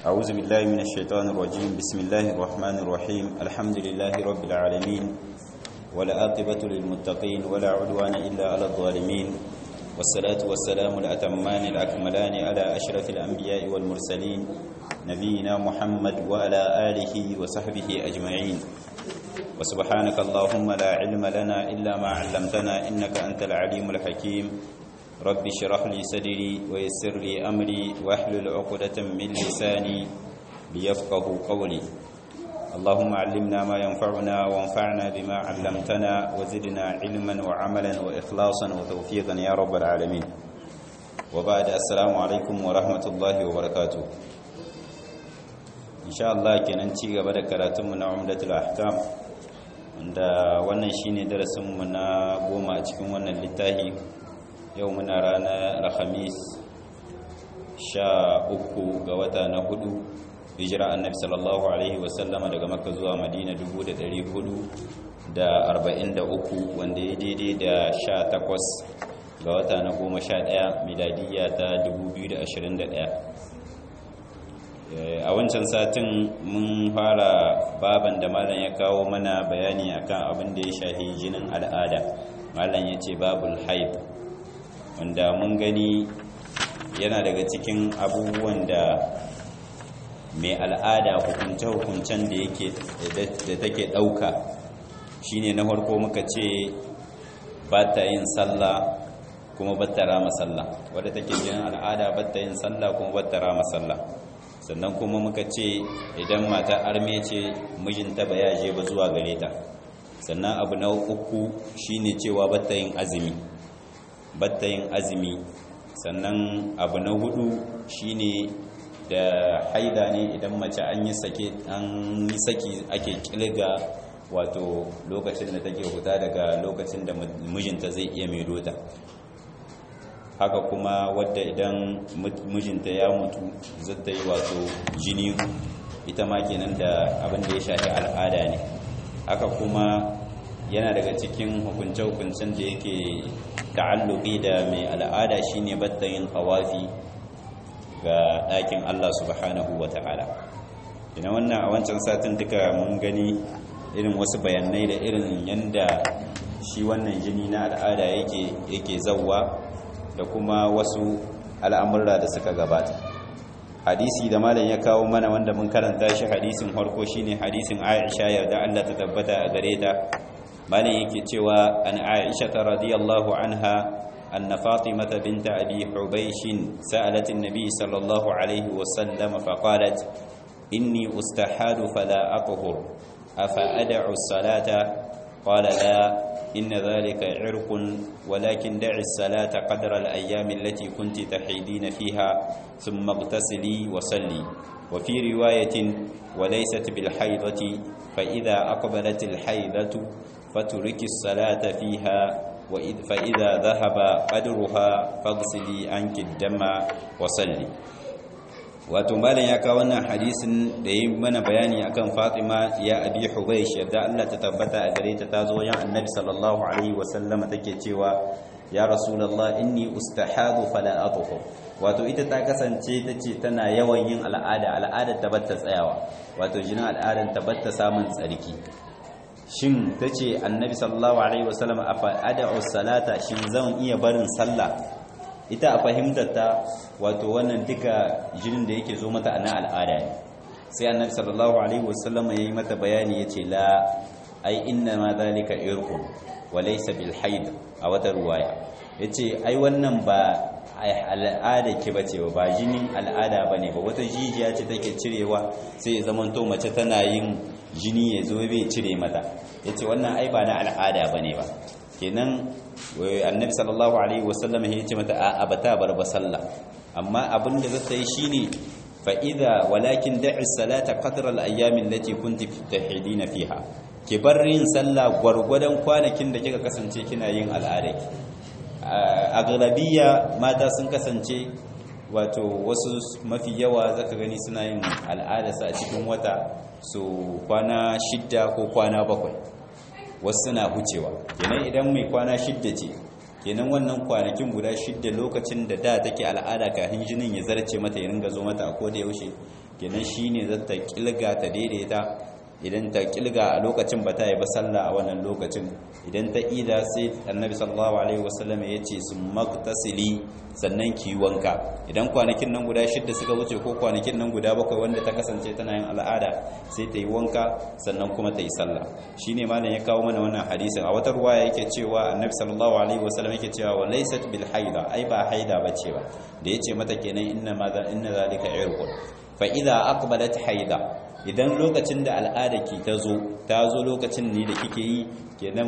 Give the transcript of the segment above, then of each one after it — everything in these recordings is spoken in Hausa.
أعوذ بالله من الشيطان الرجيم بسم الله الرحمن الرحيم الحمد لله رب العالمين والعاقبة للمتقين ولا عدوان إلا على الظالمين والصلاة والسلام الأتمان الأكملان على أشرف الأنبياء والمرسلين نبينا محمد وعلى آله وصحبه أجمعين وسبحانك اللهم لا علم لنا إلا ما علمتنا إنك أنت العليم الحكيم رب اشرح لي صدري ويسر لي أمري واحلل عقدة من لساني ليفقه قولي اللهم علمنا ما ينفعنا وانفعنا بما علمتنا وزدنا علما وعملا وإخلاصا وتوفيقا يا رب العالمين وبعد السلام عليكم ورحمة الله وبركاته إن شاء الله kenan ci gaba da karatunmu na umdatul ahkam wanda wannan shine darasinmu na goma a cikin wannan littafi yau muna ranar alhamis sha uku ga wata na hudu hijira annabi sallallahu alaihi wasallama daga makka zuwa madina 443 wanda ya daidai da sha takwas ga wata na goma sha daya miladiyya ta 2021 a wancan satin mun fara baban da malam ya kawo mana bayani akan abin da ya shahi jinin al'ada malam ya ce babul haib wanda mun gani yana daga cikin abubuwan da mai al'ada hukunce-hukuncen da yake da take ɗauka shine na farko muka ce ba ta yin sallah kuma ba ta rama sallah wadda take jinin al'ada ba ta yin sallah kuma ba ta rama sallah sannan kuma muka ce idan mata arme ce mijinta ba ya je ba zuwa gare ta sannan abu na uku shine cewa ba ta yin azumi batta yin azumi sannan abu na hudu shine da haida ne idan mace an yi sake an yi saki ake kilga wato lokacin da take huta daga lokacin da mijinta zai iya mai dota haka kuma wadda idan mijinta ya mutu zata yi wato jini ita ma kenan da abin da ya shafi al'ada ne haka kuma yana daga cikin hukunce-hukuncen da yake ta'alluqi da mai al'ada shine battayin tawafi ga ɗakin Allah subhanahu wata'ala ina wannan a wancan satin duka mun gani irin wasu bayanai da irin yanda shi wannan jini na al'ada yake yake zawwa da kuma wasu al'amurra da suka gabata hadisi da malam ya kawo mana wanda mun karanta shi hadisin harko shine hadisin Aisha yarda Allah ta tabbata a gare ta malin yake cewa an aisha radiyallahu anha anna fatimata bint abi hubaysh sa'alat an-nabi sallallahu alayhi wa sallam fa qalat inni ustahadu fala athhur afa ad'u as-salata qala la inna dhalika 'irqun walakin da'i as-salata qadra al-ayyam allati kunti tahidina fiha thumma ightasili wa salli وفي رواية وليست بالحيضة فإذا أقبلت الحيضة فترك الصلاة فيها فإذا ذهب قدرها فاغسلي عنك الدم وصلي wato malam ya kawo wannan hadisin da yi mana bayani akan Fatima ya Abi Hubaysh yadda Allah ta tabbata a gare ta tazo wajen Annabi sallallahu alaihi wasallama take cewa ya Rasulullah inni ustahadu fala athhur wato ita ta kasance tace tana yawan yin al'ada al'adar ta batta tsayawa wato jinin al'adar ta batta samun tsarki shin ta ce annabi sallallahu alaihi wasallam a fa'ada'u salata shin zan iya barin sallah ita a fahimtar ta wato wannan duka jinin da yake zo mata na al'ada ne sai annabi sallallahu alaihi wasallam ya yi mata bayani ya ce la ai inna ma zalika irkun wa laysa bil haid a wata ruwaya yace ai wannan ba al'ada ke bace ba jinin al'ada bane ba wata jijiya ce take cirewa sai ya zamanto mace tana yin jini ya zo bai cire mata ya ce wannan ai ba na al'ada ba ne ba kenan annabi sallallahu alaihi wasallam ya ce mata a bata bar ba sallah amma abin da zata yi shine fa idza walakin da'i salata qadra al-ayyam allati kunti tahidina fiha ki bar yin sallah gwargwadon kwanakin da kika kasance kina yin al'ada a galabiya mata sun kasance wato wasu mafi yawa zaka gani suna yin al'adarsa a cikin wata su kwana shidda ko kwana bakwai wasu suna hucewa kenan idan mai kwana shidda ce kenan wannan kwanakin guda shidda lokacin da da take al'ada kafin jinin ya zarce mata ya ringa zo mata a koda yaushe kenan shine zata kilga ta daidaita idan ta kilga a lokacin ba ta yi ba sallah a wannan lokacin idan ta ida sai annabi sallallahu alaihi wasallam ya ce su maktasili sannan ki wanka idan kwanakin nan guda shidda suka wuce ko kwanakin nan guda bakwai wanda ta kasance tana yin al'ada sai ta yi wanka sannan kuma ta yi sallah shine malam ya kawo mana wannan hadisin a wata ruwaya yake cewa annabi sallallahu alaihi wasallam yake cewa wa laysat bil haida ai ba haida bace ba da yace mata kenan inna ma inna zalika irqun fa idza aqbalat haida idan lokacin da al'ada ki ta zo ta zo lokacin ne da kike yi kenan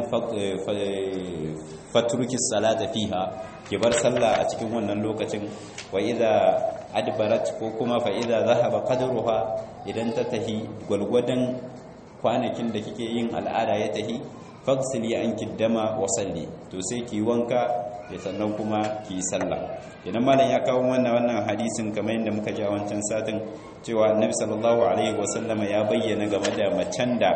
fatruki salata fiha ki bar sallah a cikin wannan lokacin wa idza adbarat ko kuma fa idza zahaba qadruha idan ta tahi gwalgwadan kwanakin da kike yin al'ada ya tahi fagsili anki dama wa salli to sai ki wanka ya sannan kuma ki sallah idan malam ya kawo wannan wannan hadisin kamar yadda muka ji a wancan satin cewa annabi sallallahu alaihi wasallam ya bayyana game da macen da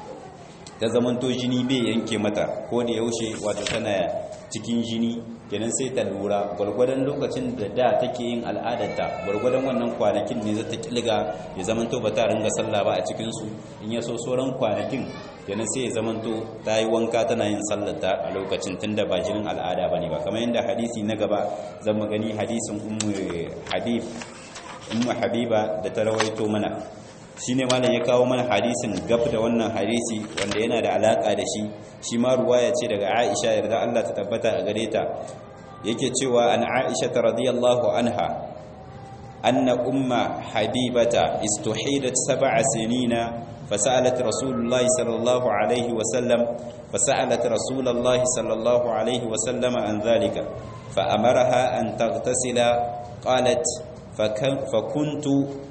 ta zamanto jini bai yanke mata ko da yaushe wato tana cikin jini kenan sai ta lura gwargwadon lokacin da da take yin al'adarta gwargwadon wannan kwanakin ne za ta kilga ya zamanto ba ta ringa sallah ba a cikinsu in ya so sauran kwanakin kenan sai ya zamanto ta yi wanka tana yin sallarta a lokacin tun da ba jinin al'ada ba ne ba kamar yadda hadisi na gaba zan gani hadisin ummu habib ummu habiba da ta rawaito mana shine malam ya kawo mana hadisin gab da wannan hadisi wanda yana da alaka da shi shi ma ruwaya ce daga Aisha yarda Allah ta tabbata a gare ta yake cewa an Aisha radiyallahu anha anna umma habibata istuhidat sab'a sinina فسألت رسول الله صلى الله عليه وسلم فسألت رسول الله صلى الله عليه وسلم عن ذلك فأمرها أن تغتسل قالت فكنت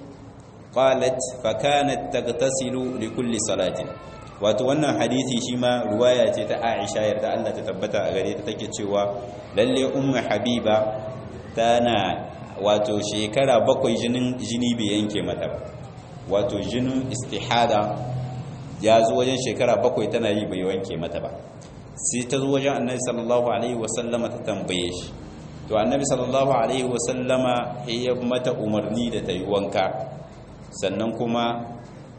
قالت فكانت تغتسل لكل صلاة wato wannan hadisi shi ma ruwaya ce ta Aisha yarda Allah ta tabbata a gare ta take cewa lalle ummu habiba tana wato shekara bakwai jinin jini bai yanke mata ba wato jinin istihada ya zo wajen shekara bakwai tana yi bai wanke mata ba sai ta zo wajen annabi sallallahu alaihi wasallama ta tambaye shi to annabi sallallahu alaihi wasallama ya mata umarni da ta yi wanka sannan kuma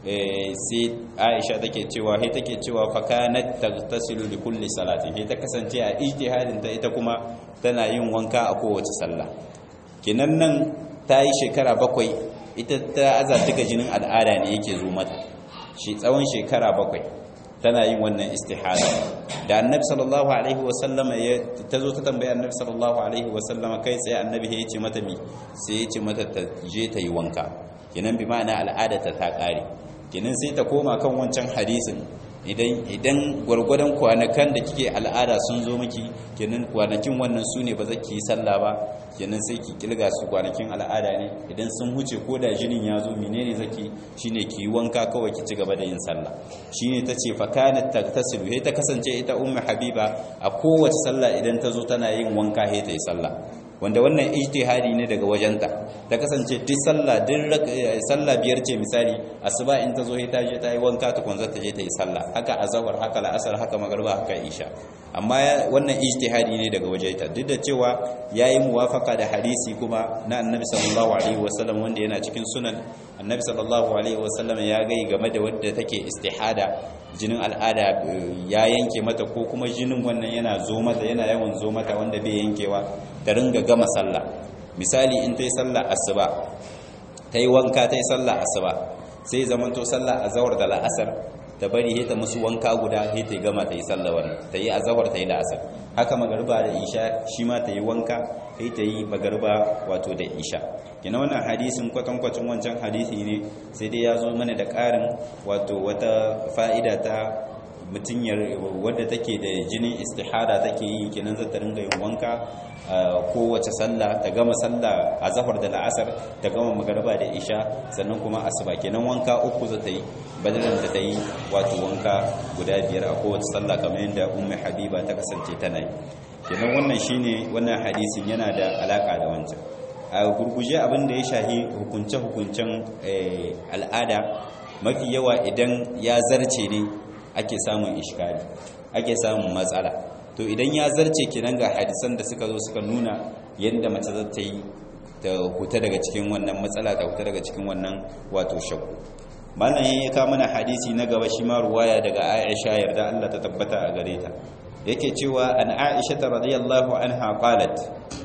sai aisha take cewa sai take cewa fa kanat tagtasilu li kulli salati sai ta kasance a ijtihadin ta ita kuma tana yin wanka a kowace sallah kinan nan ta yi shekara bakwai ita ta aza duka jinin al'ada ne yake zo mata shi tsawon shekara bakwai tana yin wannan istihada da annabi sallallahu alaihi wasallama ya ta zo ta tambaye annabi sallallahu alaihi wasallama kai tsaye annabi ya ce mata mi sai ya ce mata ta je ta yi wanka kenan bi ma'ana al'ada ta ta kare kenan sai ta koma kan wancan hadisin idan idan gwargwadon kwanakan da kike al'ada sun zo miki kenan kwanakin wannan su ne ba za ki yi sallah ba kenan sai ki kilga su kwanakin al'ada ne idan sun huce ko da jinin ya zo menene zaki shine ki yi wanka kawai ki ci gaba da yin sallah shine tace fa kanat tagtasilu sai ta kasance ita ummu habiba a kowace sallah idan ta zo tana yin wanka sai ta yi sallah wanda wannan ijtihadi ne daga wajenta ta kasance duk sallah duk sallah biyar ce misali asuba in ta zo ta je ta yi wanka ta kwanza ta je ta yi sallah haka azhar haka la'asar haka magriba haka isha amma wannan ijtihadi ne daga wajenta duk da cewa yayi muwafaka da hadisi kuma na annabi sallallahu alaihi wasallam wanda yana cikin sunan annabi sallallahu alaihi wasallam ya gai game da wadda take istihada jinin al'ada ya yanke mata ko kuma jinin wannan yana zo mata yana yawan zo mata wanda bai yankewa ta ringa gama sallah misali in ta yi sallah asuba ta yi wanka ta yi sallah asuba sai zamanto sallah azawar da la'asar ta bari he ta musu wanka guda he ta gama ta yi sallah wannan ta yi azawar ta yi la'asar haka magariba da isha shi ma ta yi wanka he ta yi magariba wato da isha kina wannan hadisin kwatankwacin wancan hadisi ne sai dai ya zo mana da ƙarin wato wata fa'ida ta mutum wadda take da jinin istihada take yi kenan zata ringa yin wanka kowace sallah ta gama sallah a zafar da la'asar ta gama magaraba da isha sannan kuma asuba kenan wanka uku zata yi badalan da ta yi wato wanka guda biyar a kowace sallah kamar yadda ummu habiba ta kasance tana yi kenan wannan shine wannan hadisin yana da alaka da wancan a gurguje abin da ya shahi hukunce-hukuncen al'ada mafi yawa idan ya zarce ne ake samun ishkali ake samun matsala to idan ya zarce kenan ga hadisan da suka zo suka nuna yadda mace za ta yi ta huta daga cikin wannan matsala ta huta daga cikin wannan wato shakku malam ya ka mana hadisi na gaba shi ma ruwaya daga Aisha yarda Allah ta tabbata a gare ta yake cewa an Aisha radiyallahu anha qalat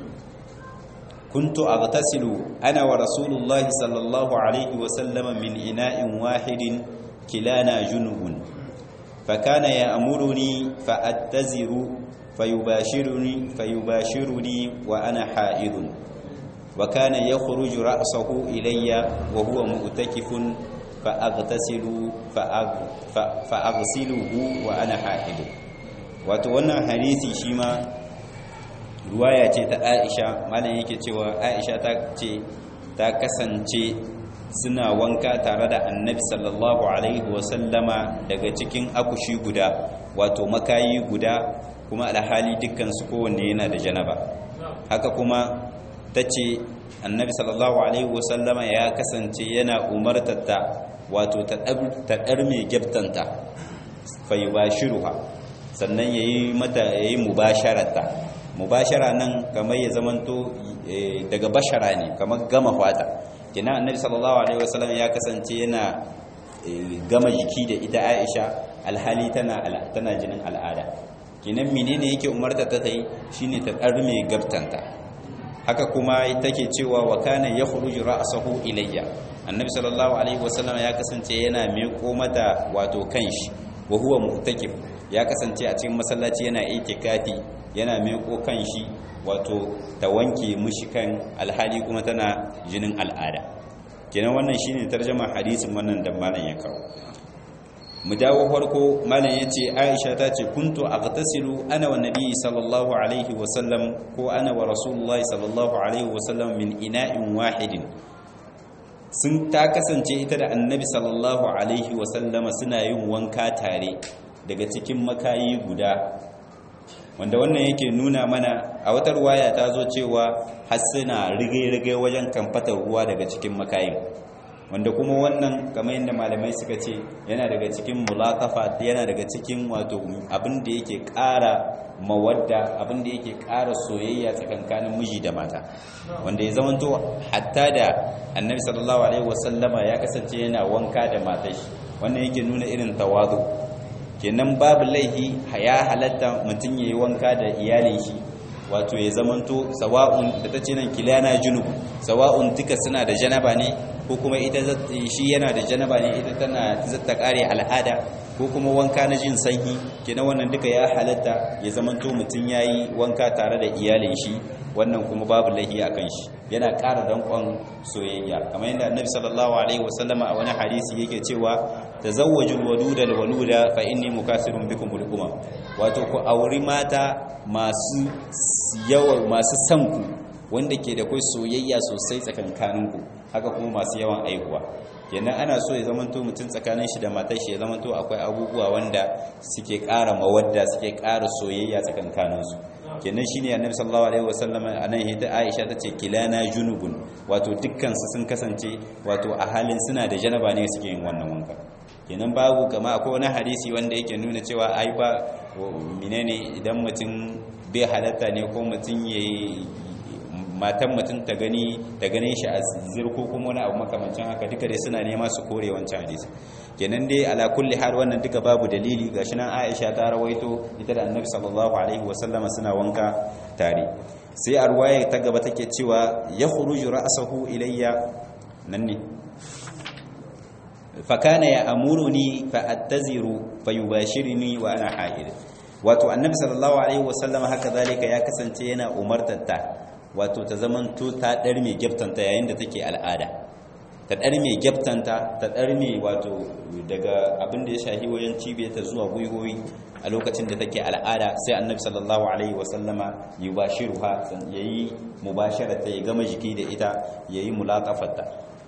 كنت أغتسل أنا ورسول الله صلى الله عليه وسلم من إناء واحد كلانا جنوب فكان يأمرني فأتزر فيباشرني فيباشرني وأنا حائض وكان يخرج رأسه إلي وهو مؤتكف فأغتسل فأغ فأغسله وأنا حائض وتوانا حديثي شيما ruwaya ce ta aisha malam yake cewa aisha ta ce ta kasance suna wanka tare da annabi sallallahu alaihi wasallama daga cikin akushi guda wato makayi guda kuma alhali dukkansu kowanne yana da janaba haka kuma ta ce annabi sallallahu alaihi wasallama ya kasance yana umartatta wato ta ɗar mai gyabtanta fayi ba shiruha sannan ya yi mata ya yi mubasharata mubashara nan kamar ya zamanto daga bashara ne kamar gama fata kina annabi sallallahu alaihi wasallam ya kasance yana gama jiki da ita Aisha alhali tana tana jinin al'ada kinan menene yake umarta ta tai shine ta mai gabtanta haka kuma take cewa wa kana yakhruju ra'sahu ilayya annabi sallallahu alaihi wasallam ya kasance yana miƙo mata wato kanshi wa huwa mu'takif ya kasance a cikin masallaci yana itikafi yana meko kan shi wato ta wanke mushi kan alhali kuma tana jinin al'ada kenan wannan shine tarjama hadisin wannan da malam ya kawo mu dawo farko malam yace Aisha ta ce kuntu aghtasilu ana wa nabi sallallahu alaihi wa sallam ko ana wa rasulullahi sallallahu alaihi wa sallam min ina'in wahidin sun ta kasance ita da annabi sallallahu alaihi wa sallama suna yin wanka tare daga cikin makayi guda wanda wannan yake nuna mana a wata ruwaya ta zo cewa har suna rige-rige wajen kamfatar ruwa daga cikin makayin wanda kuma wannan kamar yadda malamai suka ce yana daga cikin mulakafa yana daga cikin wato abin da yake ƙara mawadda abin da yake ƙara soyayya tsakankanin miji da mata wanda ya zamanto hatta da annabi sallallahu alaihi wasallama ya kasance yana wanka da matashi wannan yake nuna irin tawazu kenan babu laihi ya halatta mutum ya yi wanka da iyalin shi wato ya zamanto sawa'un da ta ce nan kilana junub sawa'un duka suna da janaba ne ko kuma ita shi yana da janaba ne ita tana zata kare al'ada ko kuma wanka na jin sanyi kenan wannan duka ya halatta ya zamanto mutum ya yi wanka tare da iyalin shi wannan kuma babu laihi a kan shi yana ƙara danƙon soyayya kamar yadda annabi sallallahu alaihi wasallama a wani hadisi yake cewa tazawwajul waluda al waluda fa inni mukasirun bikum al umam wato ku auri mata masu yawa masu san ku wanda ke da kai soyayya sosai tsakankanin ku haka kuma masu yawan aihuwa kenan ana so ya zamanto mutum tsakanin shi da matar shi ya zamanto akwai abubuwa wanda suke ƙara mawadda suke ƙara soyayya tsakankanin su kenan shine annabi sallallahu alaihi wasallam anan hita Aisha tace kilana junubun wato dukkan su sun kasance wato a halin suna da janaba ne suke yin wannan wanka kenan babu kama akwai wani hadisi wanda yake nuna cewa ai ba menene idan mutum bai halatta ne ko mutum yayi matan mutum ta gani ta gane shi a zirko kuma wani abu makamancin haka duka dai suna nema su kore wancan hadisi kenan dai ala kulli hal wannan duka babu dalili gashi nan Aisha ta rawaito ita da Annabi sallallahu alaihi wasallama suna wanka tare sai a ruwaya ta gaba take cewa ya khuruju ra'sahu ilayya nan ne fa kana ya amuruni fa attaziru fa yubashirni wa ana haid wato Annabi sallallahu alaihi wasallama haka zalika ya kasance yana umartata wato ta zamanto ta dar mai giftanta yayin da take al'ada ta ɗar mai gyaftanta ta ɗar mai wato daga abin da ya shahi wajen cibiyarta zuwa gwiwoyi a lokacin da take al'ada sai annabi sallallahu alaihi wasallama yi ba shi ruha ya yi mubasharata ya gama jiki da ita ya yi mulakafarta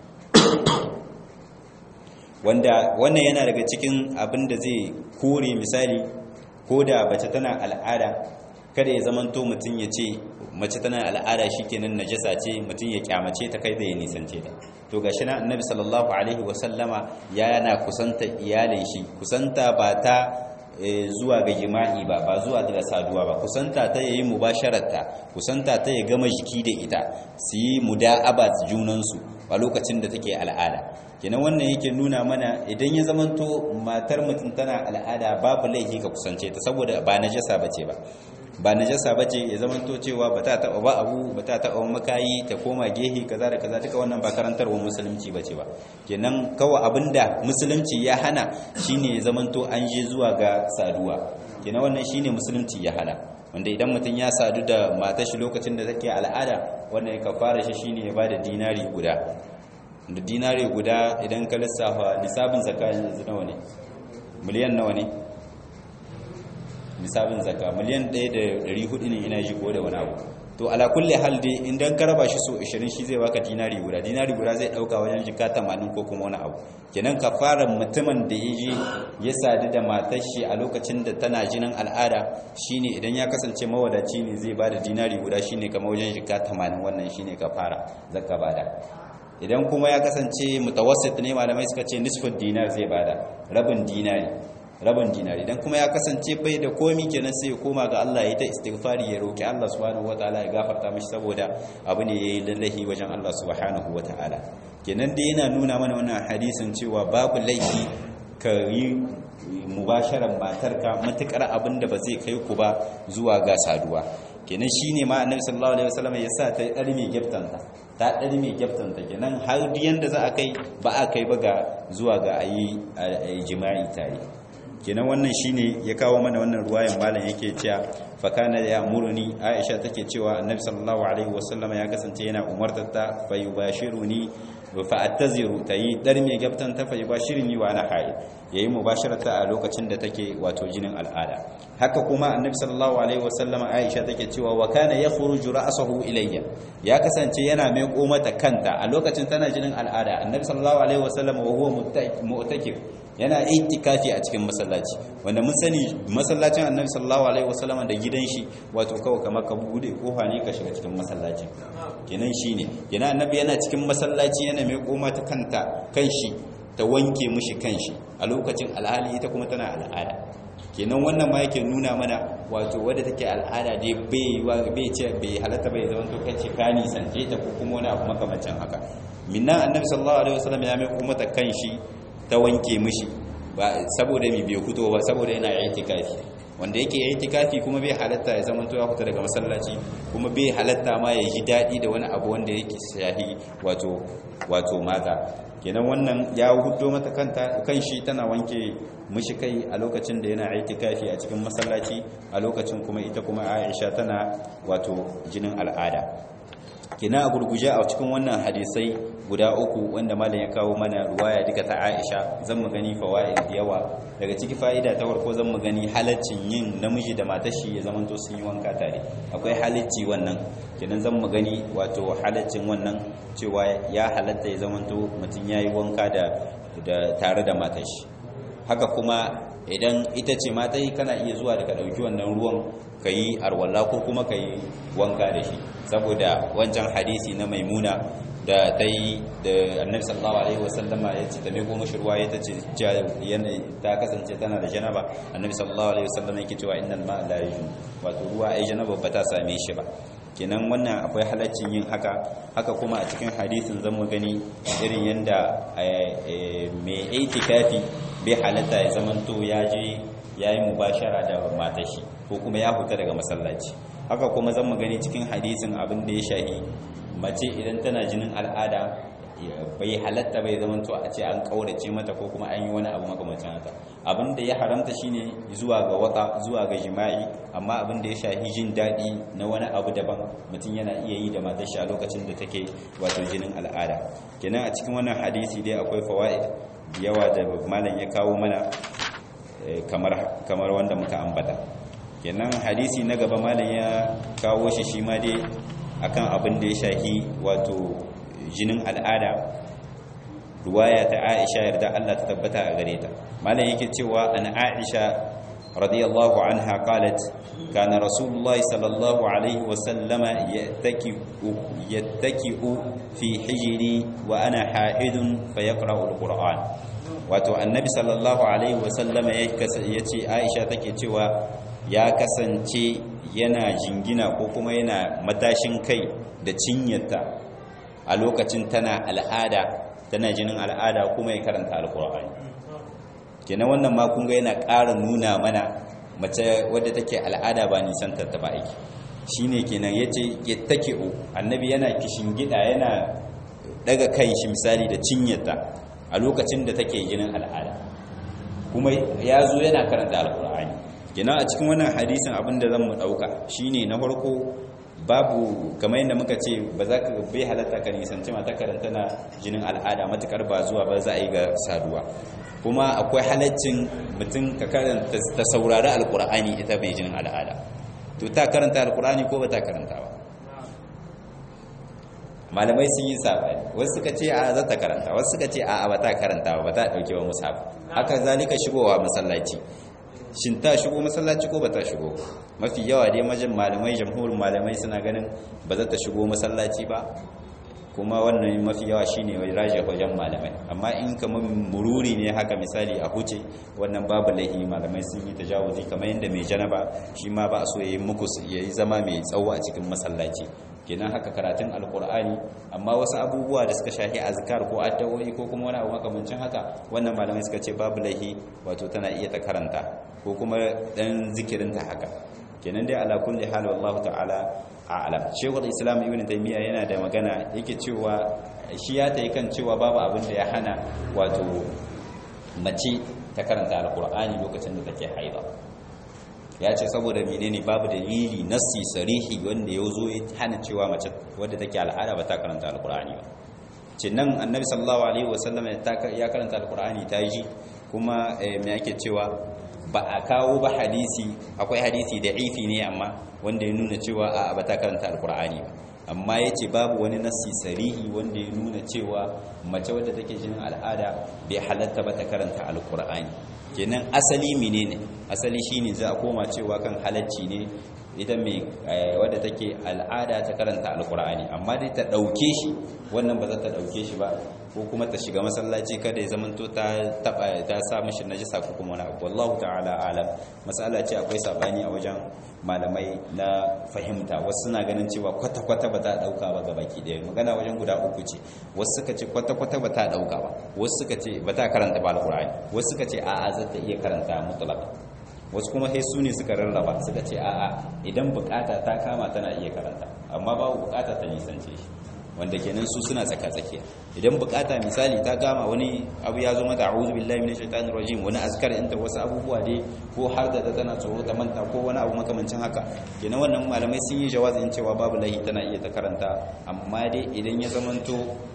wanda wannan yana daga cikin abin da zai kore misali ko da bace tana al'ada kada ya zamanto mutum ya ce mace tana al'ada shikenan najasa ce mutum ya kyamace ta kai da ya nisance ta to gashi na annabi sallallahu alaihi wasallama yana kusanta iyalin shi kusanta ba ta zuwa ga jima'i ba ba zuwa daga saduwa ba kusanta ta yayi mubashararta kusanta ta ya gama jiki da ita su yi muda'aba junansu a lokacin da take al'ada kenan wannan yake nuna mana idan ya zamanto matar mutum tana al'ada babu laifi ka kusance ta saboda ba najasa bace ba ba najasa bace ya zamanto cewa ba ta taba ba abu ba ta taba makayi ta koma gehe kaza da kaza duka wannan ba karantarwar musulunci bace ba kenan kawai abinda musulunci ya hana shine ya zamanto an je zuwa ga saduwa kenan wannan shine musulunci ya hana wanda idan mutum ya sadu da matar shi lokacin da take al'ada wannan ya kafara shi shine ya bada dinari guda da dinari guda idan ka lissafa nisabin zakka yanzu nawa ne miliyan nawa ne nisabin zakka miliyan 1.400 ne ina ji ko da wani abu to ala kulli hal dai idan ka raba shi so 20 shi zai baka dinari guda dinari guda zai dauka wajen jika 80 ko kuma wani abu kenan fara mutumin da yaje ya sadu da matar shi a lokacin da tana jinin al'ada shine idan ya kasance mawadaci ne zai bada dinari guda shine kamar wajen jika 80 wannan shine kafara zakka bada idan kuma ya kasance mutawassit ne malamai suka ce nisfin dinar zai bada rabin dinari rabin dinari idan kuma ya kasance bai da komi kenan sai ya koma ga Allah ya ta istighfari ya roki Allah subhanahu wataala ya gafarta mishi saboda abu ne yayi lallahi wajen Allah subhanahu wataala kenan dai yana nuna mana wannan hadisin cewa babu laifi ka yi mubasharan matarka matukar abin da ba zai kai ku ba zuwa ga saduwa kenan shine ma annabi sallallahu alaihi wasallam ya sa ta ɗari mai gyaftanta ta ɗari mai gyaftanta kenan har duk yanda za a kai ba a kai ba ga zuwa ga ayi jima'i tare kenan wannan shine ya kawo mana wannan ruwayan malam yake cewa fa kana ya muruni aisha take cewa annabi sallallahu alaihi wasallam ya kasance yana umartar ta fa yubashiruni fa attaziru tayi dar mai gabtan ta fa yubashirni wa ana haid yayi mubasharata a lokacin da take wato jinin al'ada haka kuma annabi sallallahu alaihi wasallam aisha take cewa wa kana yakhruju ra'sahu ilayya ya kasance yana mai mata kanta a lokacin tana jinin al'ada annabi sallallahu alaihi wasallam wa huwa mu'takif yana itikafi a cikin masallaci wanda mun sani masallacin annabi sallallahu alaihi wasallam da gidan shi wato kawai kamar ka bude kofa ne ka shiga cikin masallacin kenan shine yana annabi yana cikin masallaci yana mai koma ta kanta kanshi ta wanke mishi kanshi a lokacin alhali ita kuma tana al'ada kenan wannan ma yake nuna mana wato wadda take al'ada dai bai bai ce bai halatta bai zama to kace ka nisance ta ko kuma wani abu makamancin haka minna annabi sallallahu alaihi wasallam ya mai kuma ta kanshi ta wanke mishi ba saboda mi bai fito ba saboda yana itikafi wanda yake itikafi kuma bai halatta ya zama ya fita daga masallaci kuma bai halatta ma ya ji dadi da wani abu wanda yake shahi wato wato mata kenan wannan ya hudo mata kanta kanshi tana wanke mishi kai a lokacin da yana itikafi a cikin masallaci a lokacin kuma ita kuma Aisha tana wato jinin al'ada kina a gurguje a cikin wannan hadisai guda uku wanda malam ya kawo mana ruwaya duka ta Aisha zan mu gani fawaid da yawa daga ciki fa'ida ta farko zan mu gani halaccin yin namiji da matar shi ya zamanto sun yi wanka tare akwai halacci wannan kenan zan mu gani wato halaccin wannan cewa ya halatta ya zamanto mutum yayi wanka da da tare da matar shi haka kuma idan ita ce mata yi kana iya zuwa da ka ɗauki wannan ruwan ka yi arwalla ko kuma ka yi wanka da shi saboda wancan hadisi na maimuna da ta yi da annabi sallallahu alaihi wasallama ya ce ta meko mashi ruwa ya ta ce ta kasance tana da janaba annabi sallallahu alaihi wasallama yake cewa innal ma'a la yajun wato ruwa ai janaba ba ta same shi ba kenan wannan akwai halaccin yin haka haka kuma a cikin hadisin zamu gani irin yanda mai itikafi bai halatta ya zamanto ya je ya yi mubashara da matashi ko kuma ya fita daga masallaci haka kuma zan gani cikin hadisin abin da ya shahi mace idan tana jinin al'ada bai halatta bai zamanto a ce an kaurace mata ko kuma an yi wani abu makamacin haka abin da ya haramta shine zuwa ga wata zuwa ga jima'i amma abin da ya shahi jin daɗi na wani abu daban mutum yana iya yi da matar shi a lokacin da take wato jinin al'ada kenan a cikin wannan hadisi dai akwai fawaid yawa da malam ya kawo mana kamar wanda muka ambata kenan hadisi na gaba malam ya kawo shi shi ma dai akan abin da ya shahi wato jinin al'ada ruwaya ta Aisha yarda Allah ta tabbata a gare ta malam yake cewa an Aisha radiyallahu anha qalat kana rasulullah sallallahu alaihi wa sallama yattaki'u yattaki'u fi hijri wa ana ha'idun fa yaqra'u alquran wato annabi sallallahu alaihi wa sallama yace aisha take cewa ya kasance yana jingina ko kuma yana matashin kai da cinyarta a lokacin tana al'ada tana jinin al'ada kuma ya karanta alkur'ani kenan wannan ma kun ga yana ƙara nuna mana mace wadda take al'ada ba nisan ta ba aiki shine kenan yace yattaki'u annabi yana gida yana daga kai shi misali da cinyarta a lokacin da take jinin al'ada kuma ya zo yana karanta alkur'ani kenan a cikin wannan hadisin abin da zan mu dauka shine na farko babu kamar yadda muka ce ba za ka bai halatta ka nisanci mata karanta na jinin al'ada matukar ba zuwa ba za a yi ga saduwa kuma akwai halaccin mutum ka karanta ta saurari alkur'ani ita bai jinin al'ada to ta karanta alkur'ani ko ba ta karanta ba malamai sun yi sabani wasu suka ce a za ta karanta wasu suka ce a ba ta karanta ba ta dauke ba musab haka zalika shigowa masallaci shin ta shigo masallaci ko ba ta shigo mafi yawa dai majin malamai jamhurin malamai suna ganin ba za ta shigo masallaci ba kuma wannan mafi yawa shine wai raje wajen malamai amma in kamar mururi ne haka misali a huce wannan babu laihi malamai sun yi tajawuzi kamar yadda mai janaba shi ma ba a so yayi muku yayi zama mai tsawo a cikin masallaci kenan haka karatun alkur'ani amma wasu abubuwa da suka shahi azkar ko addu'o'i ko kuma wani abu makamancin haka wannan malamai suka ce babu laihi wato tana iya ta karanta ko kuma dan zikirinta haka kenan dai ala kulli hal wallahu ta'ala a'lam shaykhul islam ibn taymiya yana da magana yake cewa shi ya tayi kan cewa babu abin da ya hana wato mace ta karanta alkur'ani lokacin da take haida ya ce saboda menene babu dalili nassi sarihi wanda ya zo ya hana cewa mace wadda take al'ada ba ta karanta alkur'ani ba ce nan annabi sallallahu alaihi wasallam ya karanta alkur'ani ta ji kuma me ake cewa ba a kawo ba hadisi akwai hadisi da ifi ne amma wanda ya nuna cewa a ba ta karanta alkur'ani ba amma ya ce babu wani nassi sarihi wanda ya nuna cewa mace wadda take jinin al'ada bai halatta ba ta karanta alkur'ani kenan asali menene asali shine za a koma cewa kan halacci ne ita mai wadda take al'ada ta karanta alkur'ani amma dai ta dauke shi wannan ba za ta dauke shi ba ko kuma ta shiga masallaci kada ya zamanto ta taba ta sa mishi najisa ko kuma wani abu wallahu ta'ala alam masala ce akwai sabani a wajen malamai na fahimta wasu suna ganin cewa kwata kwata ba ta dauka ba ga baki daya magana wajen guda uku ce wasu suka ce kwata kwata ba ta dauka ba wasu suka ce ba ta karanta ba alqur'ani wasu suka ce a'a za ta iya karanta mutlaq wasu kuma sai su ne suka rarraba suka ce a'a idan bukata ta kama tana iya karanta amma babu bukata ta nisance shi wanda kenan su suna tsaka-tsakiya idan bukata misali ta gama wani abu ya zo mata a'udhu billahi minash shaitanir rajim wani azkar inta wasu abubuwa dai ko har da ta tana tsoro ta manta ko wani abu makamancin haka kenan wannan malamai sun yi jawazin cewa babu lahi tana iya ta karanta amma dai idan ya zamanto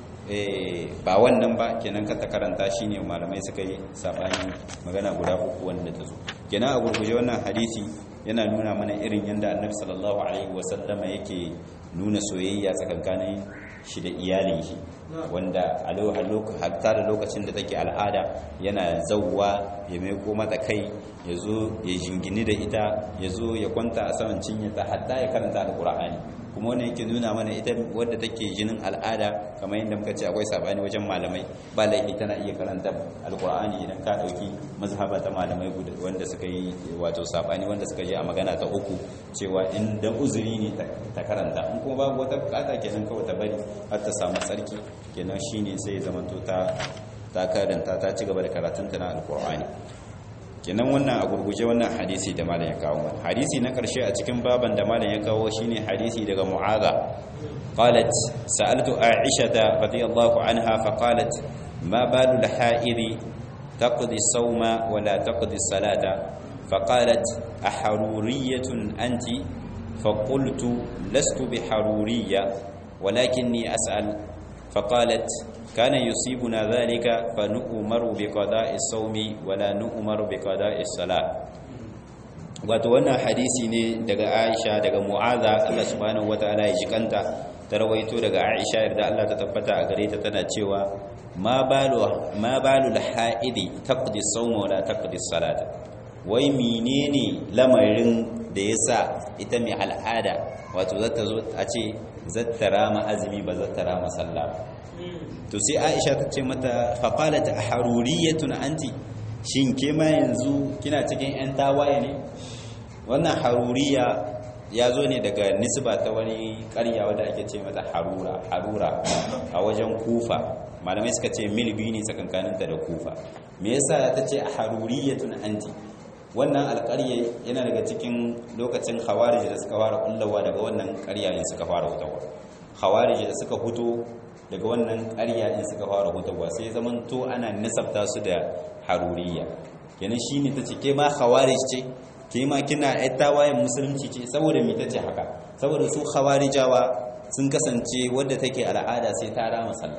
ba wannan ba kenan ka ta karanta shine malamai suka yi sabani magana guda uku wanda ta zo kenan a gurguje wannan hadisi yana nuna mana irin yadda annabi sallallahu alaihi wasallama yake nuna soyayya tsakankanin shi da iyalin shi wanda a hatta da lokacin da take al'ada yana zauwa ya maiko mata kai ya zo ya jingini da ita ya zo ya kwanta a saman cinyata hatta ya karanta alkur'ani kuma wani yake nuna mana ita wadda take jinin al'ada kamar yadda muka ce akwai sabani wajen malamai ba laifi tana iya karanta alkur'ani idan ka dauki mazhaba ta malamai wanda suka yi wato sabani wanda suka je a magana ta uku cewa in dan uzuri ne ta karanta in kuma babu wata bukata kenan kawai ta bari har ta samu tsarki kenan shine sai zamanto ta ta karanta ta ci gaba da karatunta na alkur'ani kenan wannan a gurguje wannan hadisi da malam ya kawo mana hadisi na karshe a cikin baban da malam ya kawo shine hadisi daga mu'adha qalat sa'altu aisha radiyallahu anha fa qalat ma balu al-ha'id taqdi as-sawma wa la taqdi as-salata fa qalat aharuriyatun anti fa qultu lastu biharuriyya walakinni as'al فقالت كان يصيبنا ذلك فنؤمر بقضاء الصوم ولا نؤمر بقضاء الصلاة wato wannan hadisi ne daga Aisha daga Mu'adha Allah subhanahu wataala ya jikanta ta rawaito daga Aisha yarda Allah ta tabbata a gare ta tana cewa ma balu ma balu al-haidi taqdi as-sawma wa la taqdi as-salata wai menene lamarin da yasa ita mai al'ada wato zata zo a ce zata rama azumi ba zata rama sallah ba to sai Aisha ta ce mata faqalat haruriyatun anti shin ke ma yanzu kina cikin yan tawaye ne wannan haruriya ya zo ne daga nisba ta wani ƙarya wadda ake ce mata harura harura a wajen kufa malamai suka ce mil biyu ne tsakankaninta da kufa me yasa ta ce a haruriyatun anti wannan alƙarya yana daga cikin lokacin khawarij da suka fara kullawa daga wannan ƙarya in suka fara hutawa khawarij da suka huto daga wannan ƙarya in suka fara hutawa sai zaman to ana nisabta su da haruriya kenan shine ta ce ke ma khawarij ce ke ma kina ai tawayen musulunci ce saboda me tace haka saboda su khawarijawa sun kasance wadda take al'ada sai ta rama sallah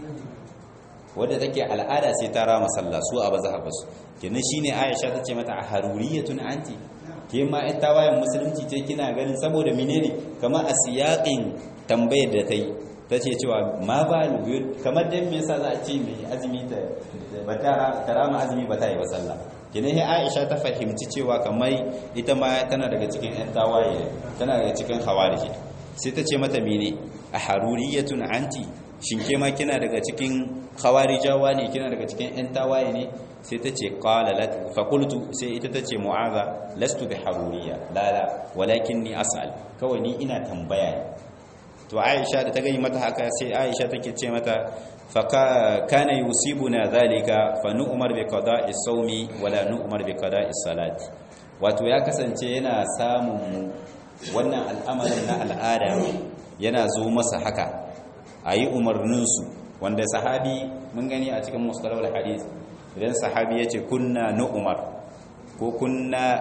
wadda take al'ada sai ta rama sallah su a bazhabus kenan shine Aisha tace mata a haruriyatun anti ke ma ai tawayen musulunci ce kina ganin saboda menene kamar a siyaqin tambayar da tai tace cewa ma ba kamar dan me yasa za a ce mai azumi ta ba ta rama azumi ba ta yi ba sallah kenan sai Aisha ta fahimci cewa kamar ita ma tana daga cikin ƴan tawaye tana daga cikin khawarij sai ta ce mata mene a haruriyatun anti shin ke ma kina daga cikin khawarijawa ne kina daga cikin ƴan tawaye ne sai ta ce qala lat fa qultu sai ita ta ce mu'aza lastu bi haruriya la la walakinni as'al kawai ni ina tambaya ne to Aisha da ta gani mata haka sai Aisha take ce mata فكان يصيبنا ذلك فنؤمر بقضاء الصوم ولا نؤمر بقضاء الصلاه wato ya kasance yana samun wannan al'amarin na al'ada yana zo masa haka ayi umarninsu wanda sahabi mun gani a cikin mustalahul hadith idan sahabi yace kunna nu'mar ko kunna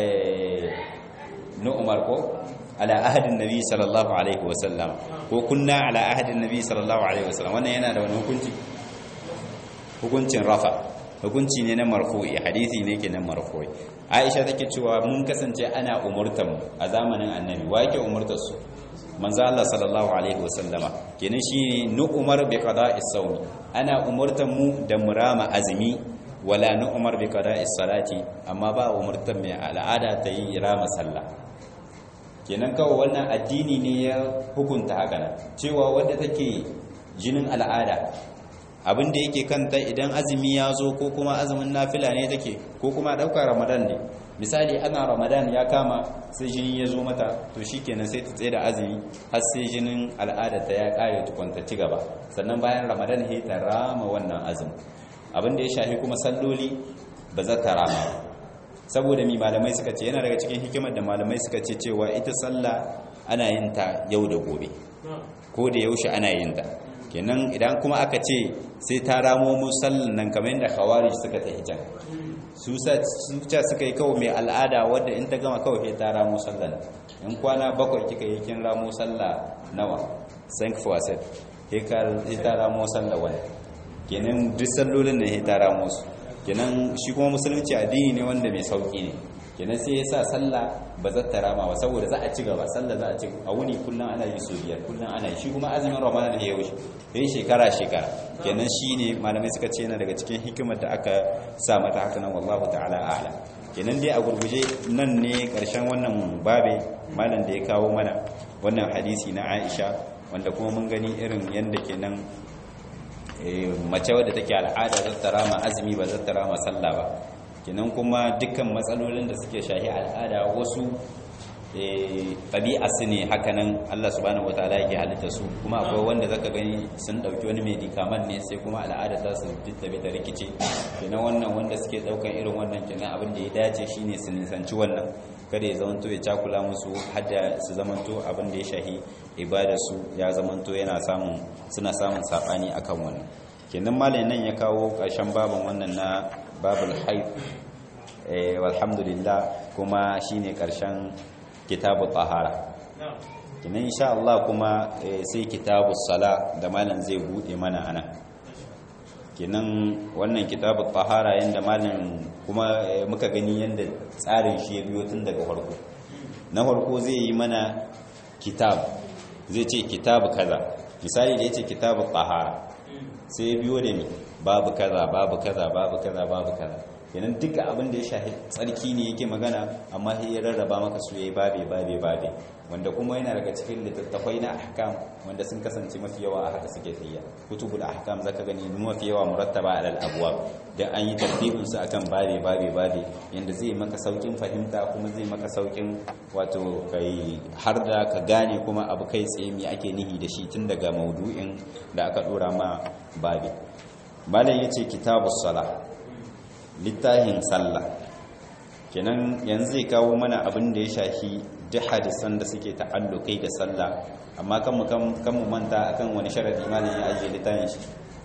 nu'mar ko ala ahadin nabi sallallahu alaihi wasallam ko kunna ala ahadin nabi sallallahu alaihi wasallam wannan yana da wani hukunci hukuncin rafa hukunci ne na marfu'i hadisi ne ke na marfu'i aisha take cewa mun kasance ana umurtan a zamanin annabi wa yake umurtar su manzo Allah sallallahu alaihi wasallama kenan shi nu umar bi qada'is sawmi ana umurtan mu da murama azmi wala nu umar bi qada'is salati amma ba umurtan mai al'ada ta yi rama sallah kenan kawai wannan addini ne ya hukunta haka nan cewa wadda take jinin al'ada abin da yake kanta idan azumi ya zo ko kuma azumin nafila ne take ko kuma ɗaukar ramadan ne misali ana ramadan ya kama sai jini ya zo mata to shi kenan sai ta tsaye da azumi har sai jinin al'ada ta ya ƙare tukwanta ci gaba sannan bayan ramadan ya ta rama wannan azumi abin da ya shafi kuma salloli ba za ta rama saboda mi malamai suka ce yana daga cikin hikimar da malamai suka ce cewa ita sallah ana yin ta yau da gobe ko da yaushe ana yin ta kenan idan kuma aka ce sai ta ramo musallan nan kamar yadda khawarij suka ta hijan su sa suka yi kawai mai al'ada wadda in ta gama kawai ta ramo sallan in kwana bakwai kika yi kin ramo sallah nawa sank faset sai ta ramo sallah wani kenan duk sallolin ne ta ramo su kenan shi kuma musulunci addini ne wanda mai sauki ne kenan sai ya sa sallah ba za ta rama ba saboda za a ci gaba sallah za a ci a wuni kullum ana yi so biyar kullum ana yi shi kuma azumin ramadan ya wuce yayi shekara shekara kenan shi ne malamai suka ce yana daga cikin hikimar da aka sa mata haka nan wallahu ta'ala a'lam kenan dai a gurguje nan ne karshen wannan babe malam da ya kawo mana wannan hadisi na Aisha wanda kuma mun gani irin yanda kenan mace wadda take al'ada za ta rama azumi ba za ta rama sallah ba kenan kuma dukkan matsalolin da suke shahi al'ada wasu ɗabi'a su ne hakanan Allah subhanahu wataala yake halitta su kuma akwai wanda zaka gani sun ɗauki wani medikaman ne sai kuma al'ada ta su tabi ta rikice kenan wannan wanda suke ɗaukan irin wannan kenan abin da ya dace shine su nisanci wannan kada ya zamanto ya cakula musu hadda su zamanto abin da ya shahi ibada su ya zamanto yana samun suna samun sabani akan wannan kenan malamin nan ya kawo ƙarshen babin wannan na babul haid eh walhamdulillah kuma shine ƙarshen kitabu tahara kenan insha Allah kuma sai kitabu sala da malam zai bude mana ana kenan wannan kitabu tahara yanda malam kuma muka gani yanda tsarin shi ya biyo tun daga farko na farko zai yi mana kitab zai ce kitabu kaza misali da yace kitabu tahara sai ya biyo da ni babu kaza babu kaza babu kaza babu kaza kenan duka abin da ya shahi tsarki ne yake magana amma sai ya rarraba maka su yayi babe babe babe wanda kuma yana daga cikin littattafai na ahkam wanda sun kasance mafi yawa a haka suke tafiya kutubul ahkam zaka gani mafi yawa murattaba alal abwab da an yi tartibin su akan babe babe babe yanda zai maka saukin fahimta kuma zai maka saukin wato kai har da ka gane kuma abu kai tsaye me ake nihi da shi tun daga maudu'in da aka dora ma babe malam yace kitabus salah littafin sallah kenan yanzu zai kawo mana abin da ya shafi duk hadisan da suke ta'allukai da sallah amma kan mu kan mu manta akan wani sharadi malam ya ajiye littafin shi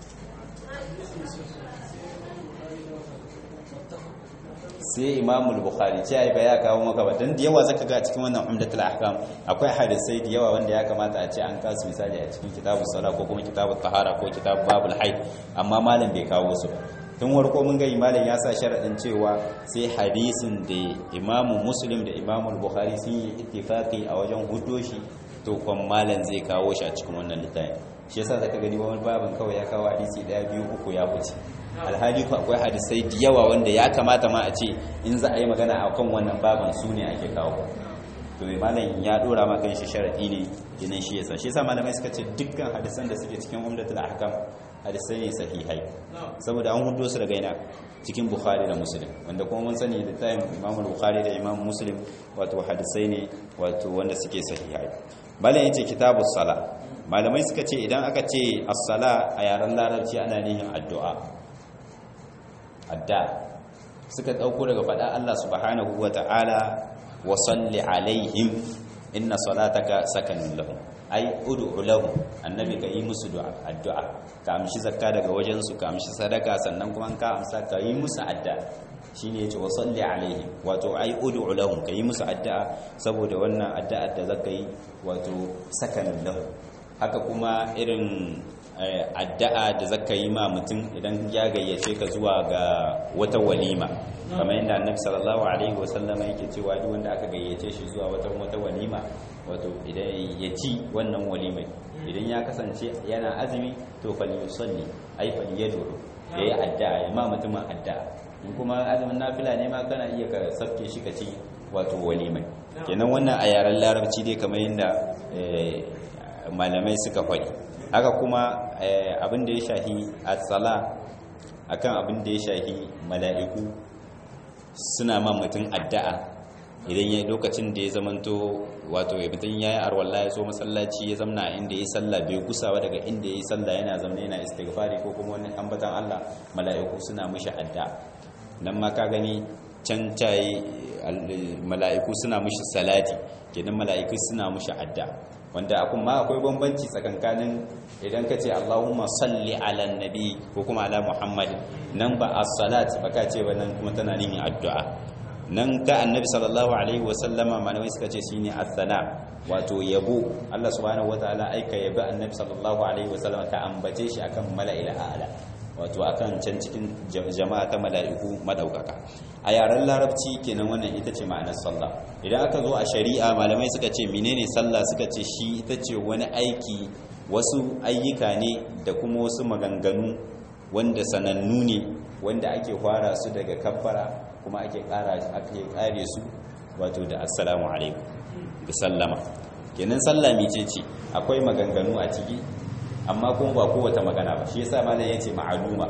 sai imamul bukhari ce ai ba ya kawo maka ba dan da yawa zaka ga cikin wannan umdatul ahkam akwai hadisai da yawa wanda ya kamata a ce an kasu misali a cikin kitabus sala ko kuma kitabut tahara ko kitab babul haid amma malam bai kawo su ba tun warko mun ga malam ya sa sharadin cewa sai hadisin da imamu muslim da imamu bukhari sun yi ittifaqi a wajen hudo shi to kwan malam zai kawo shi a cikin wannan littafin shi yasa zaka gani wani babin kawai ya kawo hadisi daya biyu uku ya fice alhali ko akwai hadisai da yawa wanda ya kamata ma a ce in za a yi magana a kan wannan baban su ne ake kawo to malam ya dora ma kan shi sharadi ne ginin shi yasa shi yasa malamai suka ce dukkan hadisan da suke cikin umdatul ahkam hadisai ne sahihai saboda an hudo su daga ina cikin bukhari da muslim wanda kuma mun sani da tayin imamu bukhari da imamu muslim wato hadisai ne wato wanda suke sahihai malam yace kitabus sala malamai suka ce idan aka ce as-sala a yaren larabci ana nihin addu'a adda suka dauko daga fada Allah subhanahu wata'ala wa salli alaihim inna salataka sakanun lahum ai ud'u lahum annabi ka yi musu addu'a ka amshi zakka daga wajen su ka amshi sadaka sannan kuma ka amsa ka yi musu adda shine yace wa salli alaihim wato ai ud'u lahum ka yi musu addu'a saboda wannan addu'a da zaka yi wato sakanun lahum haka kuma irin addu'a da zaka yi ma mutum idan ya gayyace ka zuwa ga wata walima kamar yadda annabi sallallahu alaihi wasallama yake cewa duk wanda aka gayyace shi zuwa wata wata walima wato idan ya ci wannan walimai idan ya kasance yana azumi to fal yusalli ai fal yadu yayi addu'a ya ma mutumin addu'a in kuma azumin nafila ne ma kana iya ka sabke shi ka ci wato walimai kenan wannan a yaren larabci dai kamar yadda malamai suka faɗi haka kuma abin da ya shahi a-tsala akan abin da ya shahi mala'iku suna ma mutum addu'a idan ya lokacin da ya zamanto wato ya mutum ya yi arwallah ya so masallaci ya zamna inda ya yi sallah bai gusawa daga inda ya yi sallah yana zaune yana istighfari ko kuma wani ambatan Allah mala'iku suna mishi addu'a nan ma ka gani can cayi mala'iku suna mishi salati kenan mala'iku suna mishi addu'a wanda kuma akwai bambanci tsakankanin idan ka ce Allahumma salli ala nabi ko kuma ala Muhammad nan ba as-salat ba ka ce wannan kuma tana nihin addu'a nan ta annabi sallallahu alaihi wasallama malamai suka ce shine as-sana wato yabo Allah subhanahu wataala aika yabi annabi sallallahu alaihi wasallama ka ambace shi akan mala'il a'la wato akan can cikin jama'a ta mala'iku madaukaka a yaren larabci kenan wannan ita ce ma'anar sallah idan aka zo a shari'a malamai suka ce menene sallah suka ce shi ita ce wani aiki wasu ayyuka ne da kuma wasu maganganu wanda sanannu ne wanda ake fara su daga kabbara kuma ake kara ake kare su wato da assalamu alaikum da sallama kenan sallah mece ce akwai maganganu a ciki amma kuma ba kowace magana ba shi yasa malam yace ma'aluma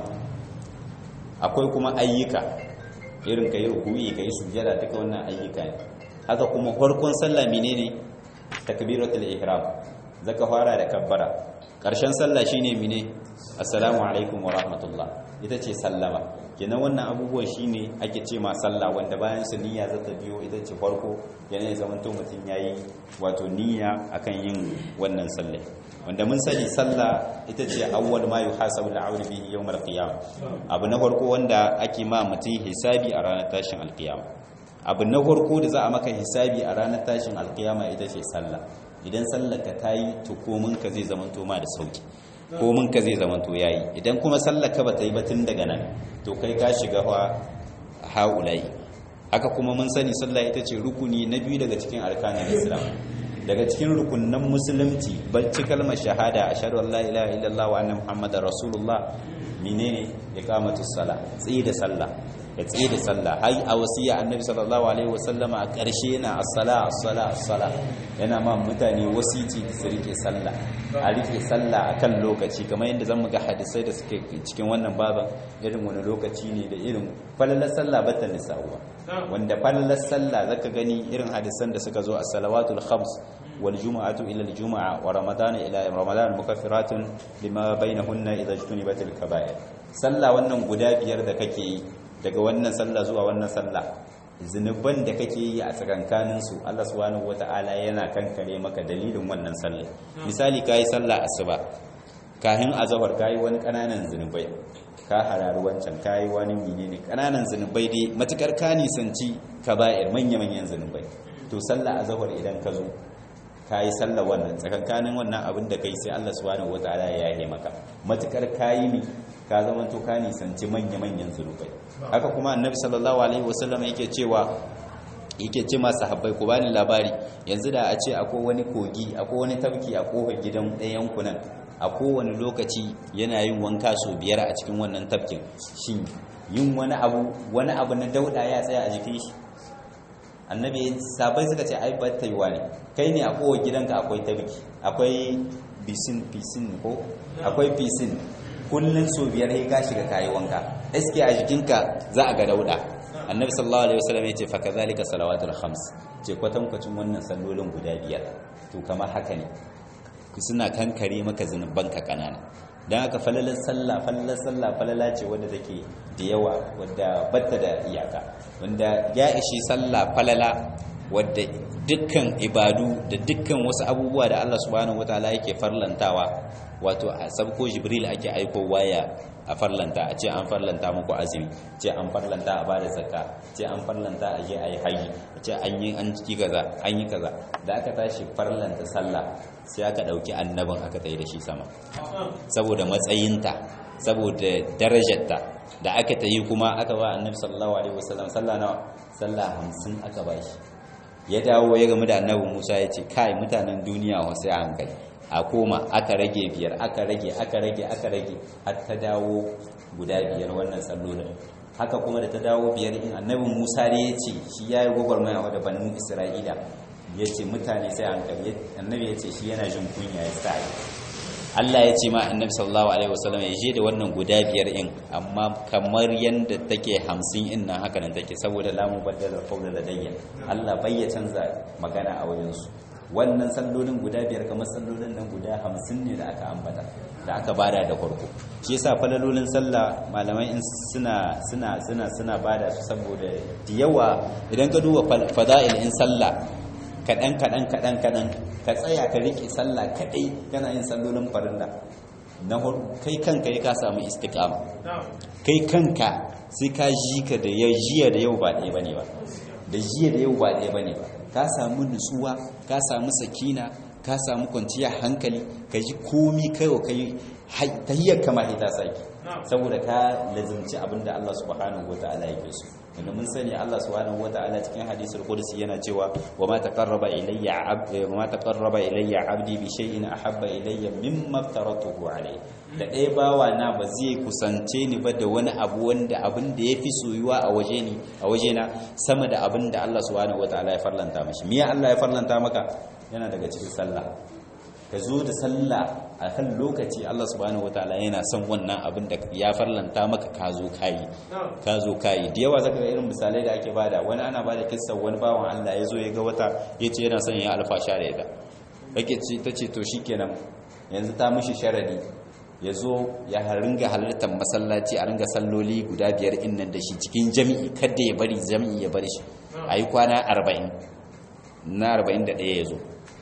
akwai kuma ayyuka irin kai ruku'i kai sujada duka wannan ayyuka ne haka kuma farkon sallah menene takbiratul ihram zaka fara da kabbara karshen sallah shine mene assalamu alaikum wa rahmatullah ita ce sallama kenan wannan abubuwan shine ake ce ma sallah wanda bayan su niyya za ta biyo ita ce farko yana zaman to mutum yayi wato niyya akan yin wannan sallah wanda mun sani sallah ita ce awwal ma yuhasabu al-'abdu bihi yawm al-qiyam abu na farko wanda ake ma mutum hisabi a ranar tashin al-qiyam abu na farko da za a maka hisabi a ranar tashin al-qiyama ita ce sallah idan sallar ka tayi to komin ka zai zama to ma da sauki komin ka zai zama to yayi idan kuma sallar ka bata yi ba tun daga nan to kai ka shiga fa haulai haka kuma mun sani sallah ita ce rukuni na biyu daga cikin arkanin islam daga cikin rukunan musulunci barci kalmar shahada ashhadu an la ilaha illallah wa anna muhammadar rasulullah menene iqamatus sala tsayi da sallah ya tsaye da sallah har a wasiya annabi sallallahu alaihi wasallam a ƙarshe yana as-sala as-sala as-sala yana ma mutane wasici su rike sallah a rike sallah akan lokaci kamar yadda zamu ga hadisai da suke cikin wannan baban irin wani lokaci ne da irin falalar sallah bata nisa'uwa wanda falalar sallah zaka gani irin hadisan da suka zo a salawatul khams wal jumu'atu ila al jumu'a wa ramadan ila ramadan mukaffiratun lima bainahunna idza ijtunibatil kaba'ir sallah wannan guda biyar da kake yi daga wannan sallah zuwa wannan sallah zunuban da kake yi a tsakankanin su Allah subhanahu wata'ala yana kankare maka dalilin wannan sallah misali kai sallah asuba kahin azhar kai wani kananan zunubai ka harari wancan kayi wani menene kananan zunubai dai matukar ka nisanci kaba'ir manya-manyan zunubai to sallah azhar idan ka zo kayi sallah wannan tsakankanin wannan abin da kai sai Allah subhanahu wataala ya yahe maka matukar kayi ne ka zama to ka nisanci manya-manyan zunubai haka kuma annabi sallallahu alaihi wasallam yake cewa yake ce masu habbai ku bani labari yanzu da a ce akwai wani kogi akwai wani tafki a kofar gidan ɗayan kunan a kowane lokaci yana yin wanka so biyar a cikin wannan tafkin shin yin wani abu wani abu na dauda ya tsaya a jikin shi annabi sabai suka ce ai ba ta yiwa ne kai ne a kowa gidanka akwai tafki akwai bisin bisin ko akwai bisin kullun so biyar sai ka shiga kayi wanka eske a jikinka za a ga dauda annabi sallallahu alaihi wasallam ya ce fa kazalika salawatul khams ce kwatankwacin wannan sallolin guda biyar to kamar haka ne suna kankare maka zunubanka kanana don haka falalar sallah falalar sallah falala ce wadda take da yawa wadda batta da iyaka wanda ya ishi sallah falala wadda dukkan ibadu da dukkan wasu abubuwa da Allah subhanahu wataala yake farlantawa wato a sabko jibril ake aiko waya a farlanta a ce an farlanta muku azumi ce an farlanta a bada zakka ce an farlanta a je a yi haji a ce an yi an ciki kaza an yi kaza da aka tashi farlanta sallah sai aka dauki annabin aka tsaye da shi sama saboda matsayinta saboda darajarta da aka tayi kuma aka ba annabi sallallahu alaihi wasallam sallah nawa sallah 50 aka ba shi ya dawo ya gamu da annabi Musa ya ce kai mutanen duniya wasu a hankali a koma aka rage biyar aka rage aka rage aka rage har ta dawo guda biyar wannan sallolin haka kuma da ta dawo biyar in annabi Musa ne ya ce shi ya yi gwagwarmaya wa da banin Isra'ila ya ce mutane sai hankali annabi ya ce shi yana jin kunya ya sa Allah ya ce ma annabi sallallahu alaihi wasallam ya je da wannan guda biyar in amma kamar yanda take 50 in nan haka nan take saboda la mubaddala qawla ladayya Allah bai ya canza magana a wajen su wannan sallolin guda biyar kamar sallolin nan guda 50 ne da aka ambata da aka bada da farko shi yasa falalolin sallah malamai in suna suna suna suna bada su saboda da yawa idan ka duba fada'il in sallah kaɗan kaɗan kaɗan kaɗan ka tsaya ka riƙe sallah kaɗai kana yin sallolin farilla na kai kanka ya ka samu istiqama kai kanka sai ka ji ka da ya jiya da yau ba ɗaya bane ba da jiya da yau ba ɗaya bane ba ka samu nutsuwa ka samu sakina ka samu kwanciyar hankali ka ji komi kaiwa kai tahiyyar kama ita saki saboda ka lazimci abinda Allah subhanahu wata'ala yake so wanda mun sani Allah subhanahu wata'ala cikin hadisul qudsi yana cewa wa ma taqarraba ilayya abdi wa ma taqarraba ilayya abdi bi shay'in ahabba ilayya mimma aftaratuhu alayhi da ɗaya bawa na ba zai kusance ni ba da wani abu wanda abin da yafi soyuwa a waje ni a waje na sama da abin da Allah subhanahu wata'ala ya farlanta mashi miya Allah ya farlanta maka yana daga cikin sallah ka zo da sallah a kan lokaci Allah subhanahu wataala yana son wannan abin da ya farlanta maka ka zo kayi ka zo kayi da yawa zaka ga irin misalai da ake bada wani ana bada kissa wani bawan Allah ya zo ya ga wata yace yana son ya alfasha da ita yake ce tace to shikenan yanzu ta mishi sharadi ya zo ya ringa halartar masallaci a ringa salloli guda biyar innan da shi cikin jami'i kada ya bari jami'i ya bari shi ayi kwana 40 na 41 ya zo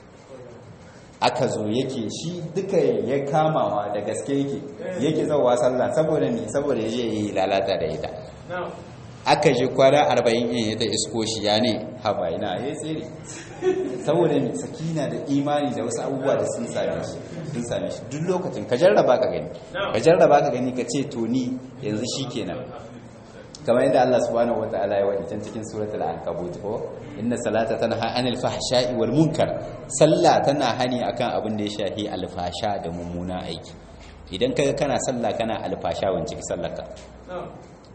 aka zo yake shi duka ya kamawa da gaske yake yake zauwa sallah saboda ne saboda ya je yi lalata da ita aka je kwana arba'in yin ya ta isko shi ya ne haba ina ya tsere saboda ne sakina da imani da wasu abubuwa da sun same shi sun same shi duk lokacin ka jarraba ka gani ka jarraba ka gani ka ce to ni yanzu shi kenan kamar yadda Allah subhanahu wata'ala ya wadi can cikin suratul ankabut ko inna salata tanha anil fahsha'i wal munkar sallah tana hani akan abin da ya shafi alfasha da mummuna aiki idan kaga kana sallah kana alfasha wance ki sallarka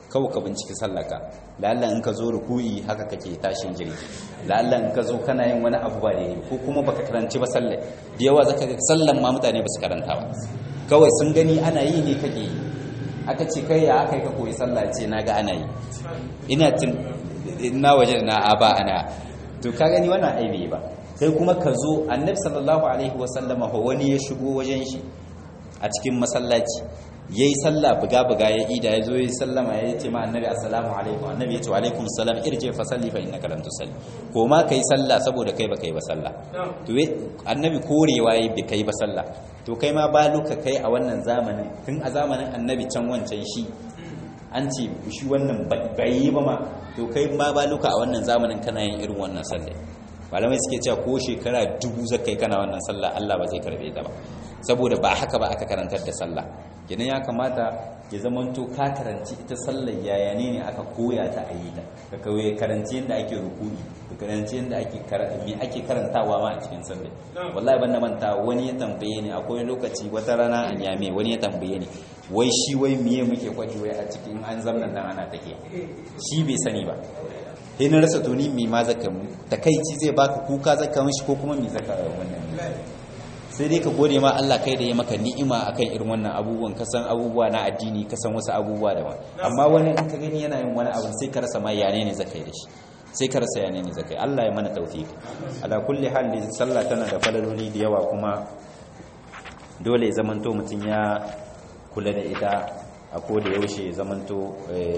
kawai ka binciki sallaka lalla in ka zo ruku'i haka kake tashin jirgi lalla in ka zo kana yin wani abu ba da ko kuma baka karanci ba sallai da yawa zaka ga sallan ma mutane ba su karanta ba kawai sun gani ana yi ne kake yi aka ce kai ya aka yi ka koyi sallah ce na ga ana yi ina tun na waje na aba ana to ka gani wannan aibe ba sai kuma ka zo annabi sallallahu alaihi wasallama wani ya shigo wajen shi a cikin masallaci ya yi sallah buga-buga ya ida ya zo ya yi sallama ya ce ma annabi assalamu alaikum annabi ya ce wa alaikum salam irje fa salli fa innaka lam tusalli ko ma kai sallah saboda kai ba kai ba sallah to annabi korewa yayi bi kai ba sallah to kai ma ba luka kai a wannan zamanin tun a zamanin annabi can wancan shi an ce shi wannan bai yi ba ma to kai ma ba luka a wannan zamanin kana yin irin wannan sallah malamai suke cewa ko shekara dubu zakai kana wannan sallah Allah ba zai karbe ta ba saboda ba haka ba aka karantar da sallah kenan ya kamata ya zamanto ka karanci ita sallar yaya ne ne aka koya ta a yi ta ka kawai karanci yadda ake rukuni ka karanci yadda ake me ake karantawa ma a cikin sallar wallahi ban na manta wani ya tambaye ni akwai lokaci wata rana a nyame wani ya tambaye ni wai shi wai miye muke kwaji wai a cikin an zamnan nan ana take shi bai sani ba sai na rasa to ni me ma zaka mu takaici zai baka kuka zaka mishi ko kuma me zaka wannan sai dai ka gode ma Allah kai da ya maka ni'ima akan irin wannan abubuwan ka san abubuwa na addini ka san wasu abubuwa daban amma wani in ka gani yana yin wani abu sai ka rasa ma yane ne zakai da shi sai ka rasa yane ne zakai Allah ya mana tawfiki ala kulli hal sallah tana da falaloli da yawa kuma dole ya zamanto mutun ya kula da ita a ko da yaushe ya zamanto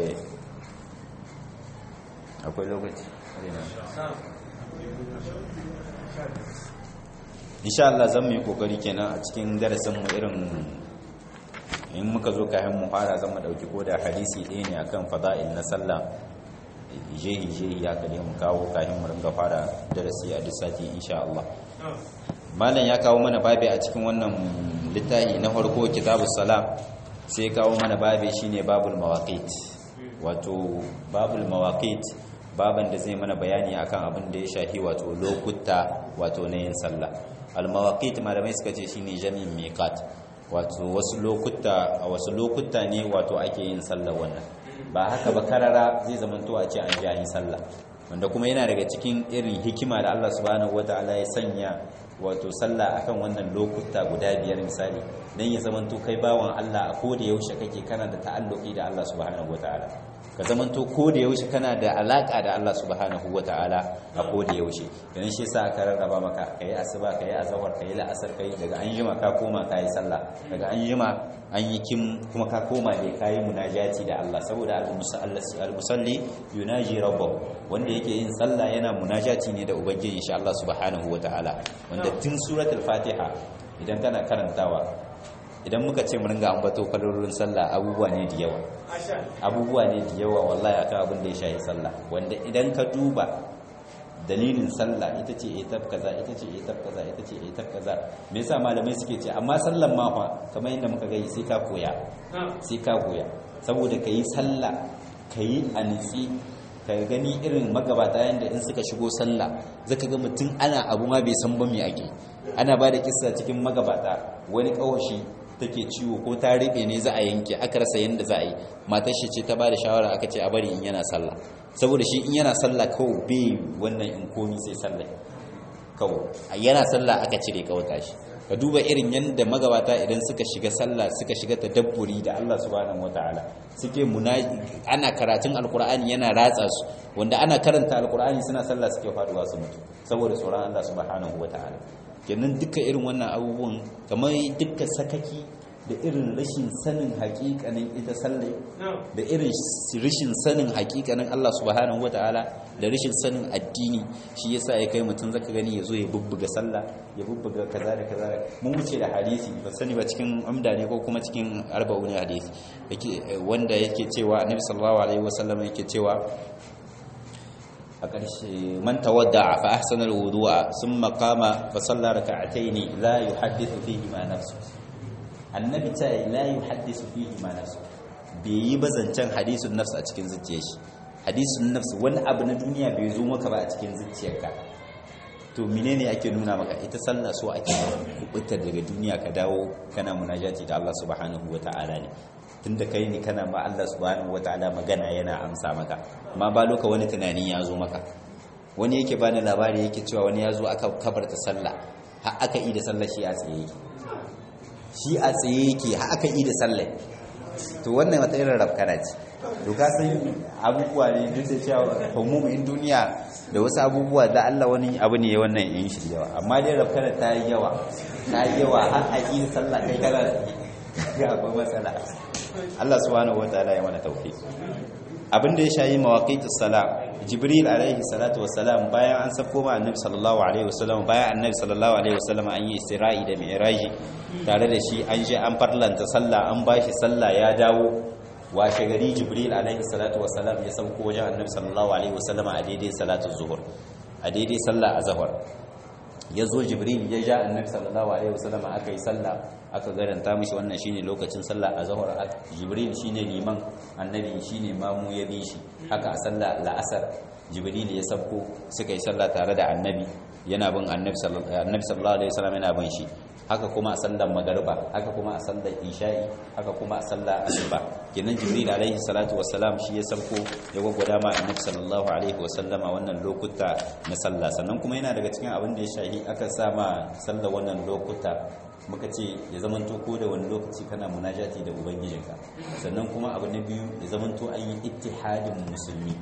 akwai lokaci insha Allah zan mu yi kokari kenan a cikin darasin mu irin in muka zo kayan mu fara zan mu dauki koda hadisi ɗaya ne akan fada'il na sallah jehi jehi ya kade mu kawo kayan mu ringa fara darasi a duk sati insha Allah malam ya kawo mana babi a cikin wannan littafi na farko kitabus salam sai kawo mana babi shine babul mawaqit wato babul mawaqit baban da zai mana bayani akan abin da ya shafi wato lokuta wato na yin sallah al-mawaqit malamai suka ce shine jami'in miqat wato wasu lokuta a wasu lokuta ne wato ake yin sallah wannan ba haka ba karara zai zamanto a ce an ji yin sallah wanda kuma yana daga cikin irin hikima da Allah subhanahu wataala ya sanya wato sallah akan wannan lokuta guda biyar misali dan ya zamanto kai bawan Allah a koda yaushe kake kana da ta'alluki da Allah subhanahu wataala ka zamanto ko da yaushe kana da alaka da Allah subhanahu wataala a ko da yaushe dan shi yasa aka rarraba maka kai asuba kai azhar kai la'asar kai daga an jima ka koma kai sallah daga an jima an yi kim kuma ka koma da kai munajati da Allah saboda al-musalli yunaji rabbahu wanda yake yin sallah yana munajati ne da ubangiji insha Allah subhanahu wataala wanda tun suratul fatiha idan kana karantawa idan muka ce mu ringa ambato kalolin sallah abubuwa ne da yawa abubuwa ne da yawa wallahi akan abin da ya shahi sallah wanda idan ka duba dalilin sallah ita ce etab kaza ita ce etab kaza ita ce etab kaza me yasa malamai suke ce amma sallan ma fa kamar yadda muka gani sai ka koya sai ka koya saboda kayi sallah kayi anitsi ka gani irin magabata yanda in suka shigo sallah zaka ga mutum ana abu ma bai san ba me ake ana ba da kissa cikin magabata wani kawashi take ciwo ko ta riɓe ne za a yanke aka rasa yadda za a yi matar shi ce ta ba da shawara aka ce a bari in yana sallah saboda shi in yana sallah kawai bai wannan in komi sai sallah kawai yana sallah aka cire kawata shi ka duba irin yadda magabata idan suka shiga sallah suka shiga tadabburi da Allah subhanahu wataala suke ana karatun alkur'ani yana ratsa su wanda ana karanta alkur'ani suna sallah suke faduwa su mutu saboda tsoron Allah subhanahu wataala kenan duka irin wannan abubuwan kamar duka sakaki da irin rashin sanin hakikanin ita sallai da irin rashin sanin hakikanin Allah subhanahu wataala da rashin sanin addini shi yasa ya kai mutum zaka gani yazo ya bubbuga sallah ya bubbuga kaza da kaza mun wuce da hadisi ba sani ba cikin amda ne ko kuma cikin arba'un hadisi yake wanda yake cewa annabi sallallahu alaihi wasallam yake cewa a ƙarshe man tawadda fa ahsana alwudu'a thumma qama fa salla rak'atayn la yuhaddithu fihi ma nafsu annabi ta la yuhaddithu fihi ma nafsu bai yi bazancan hadisun nafsu a cikin zuciyar shi hadisun nafsu wani abu na duniya bai zo maka ba a cikin zuciyarka to menene ake nuna maka ita sallah so ake kubuta daga duniya ka dawo kana munajati da Allah subhanahu wata'ala ne tunda kai ne kana ma Allah subhanahu wataala magana yana amsa maka amma ba loka wani tunani ya zo maka wani yake bani labari yake cewa wani ya zo aka kabarta sallah har aka yi da sallah shi a tsaye yake shi a tsaye yake har aka yi da sallah to wannan wata irin rafkana ce to ka san abubuwa ne duk da cewa humumin duniya da wasu abubuwa da Allah wani abu ne wannan yin shi yawa amma dai rafkana ta yi yawa ta yi yawa har a yi sallah kai kana ga akwai matsala Allah subhanahu wataala ya mana tawfiq abin da ya shayi mawaqitus salam jibril alaihi salatu wassalam bayan an sako ma annabi sallallahu alaihi wasallam bayan annabi sallallahu alaihi wasallam an yi isra'i da mi'raji tare da shi an je an farlanta sallah an bashi sallah ya dawo washe gari jibril alaihi salatu wassalam ya sauko wajen annabi sallallahu alaihi wasallam a daidai salatu zuhur a daidai sallah azhar ya zo jibril ya ja annabi sallallahu alaihi wasallam aka yi sallah aka garanta mishi wannan shine lokacin sallah azhar jibril shine liman annabi shine mamu ya bi shi haka a sallah la'asar jibril ya sabko suka yi sallah tare da annabi yana bin annabi sallallahu alaihi wasallam yana bin shi haka kuma a sallar magariba haka kuma a sallar isha'i haka kuma a sallar asuba kenan jibril alaihi salatu wassalam shi ya sauko ya gwagwada ma annabi sallallahu alaihi wasallama wannan lokuta na sallah sannan kuma yana daga cikin abin da ya shahi aka sa ma sallar wannan lokuta muka ce ya zamanto ko da wani lokaci kana munajati da ubangijinka sannan kuma abu na biyu ya zamanto an yi ittihadin musulmi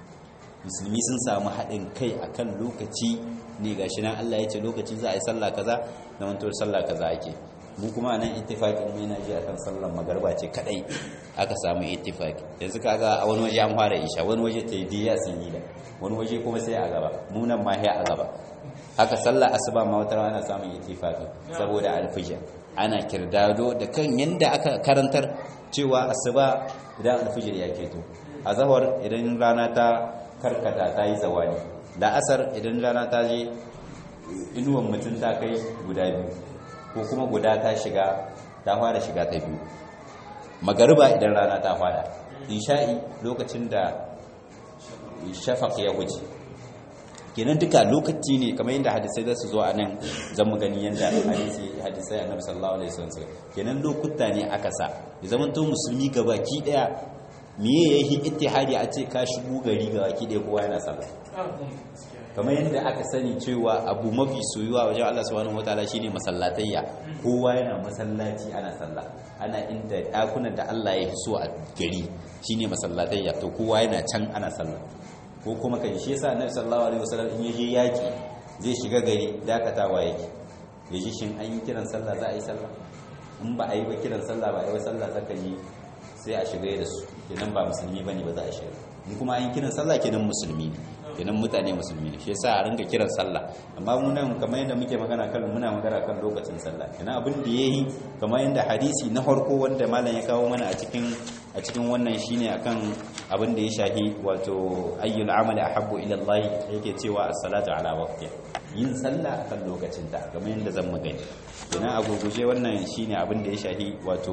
musulmi sun samu haɗin kai akan lokaci ne ga shi nan Allah ya ce lokaci za a yi sallah kaza da mantuwar sallah kaza ake mu kuma nan ittifaqin mu yana ji akan sallar magarba ce kadai aka samu ittifaqi yanzu kaga a wani waje an fara isha wani waje ta yi sun yi da wani waje kuma sai a gaba mu nan ma a gaba haka sallar asuba ma wata ana samun ittifaqi saboda alfijir ana kirdado da kan yanda aka karantar cewa asuba idan alfijir ya keto azhar idan rana ta karkata ta yi zawani da asar idan rana ta je inuwan mutum ta kai guda biyu ko kuma guda ta shiga ta fara shiga ta biyu magariba idan rana ta fada isha'i lokacin da shafaq ya wuce kenan duka lokaci ne kamar yadda hadisai za su zo a nan zan mu gani yadda hadisi hadisai annabi sallallahu alaihi wasallam kenan lokuta ne aka sa ya zamanto musulmi gabaki daya miye ya yi ittihadi a ce ka shigo gari ga waki ɗaya kowa yana sallah kamar yadda aka sani cewa abu mafi soyuwa wajen Allah subhanahu wataala shine masallatayya kowa yana masallaci ana sallah ana inda ɗakunan da Allah ya so a gari shine masallatayya to kowa yana can ana sallah ko kuma kai shi yasa Annabi sallallahu alaihi wasallam in yaje yaki zai shiga gari dakatawa yake yaji shin an yi kiran sallah za a yi sallah in ba a yi ba kiran sallah ba a yi ba sallah zaka yi sai a shiga da su kenan ba musulmi bane ba za a shiga in kuma an kiran sallah kenan musulmi ne kenan mutane musulmi ne shi yasa a ringa kiran sallah amma mu nan kamar yadda muke magana kan muna magana kan lokacin sallah kenan abin da yayi kamar yadda hadisi na farko wanda malam ya kawo mana a cikin a cikin wannan shine akan abin da ya shahi wato ayyul amali ahabbu ila Allah yake cewa as-salatu ala waqtiha yin sallah akan lokacin ta kamar yadda zan magani kenan a gurguje wannan shine abin da ya shahi wato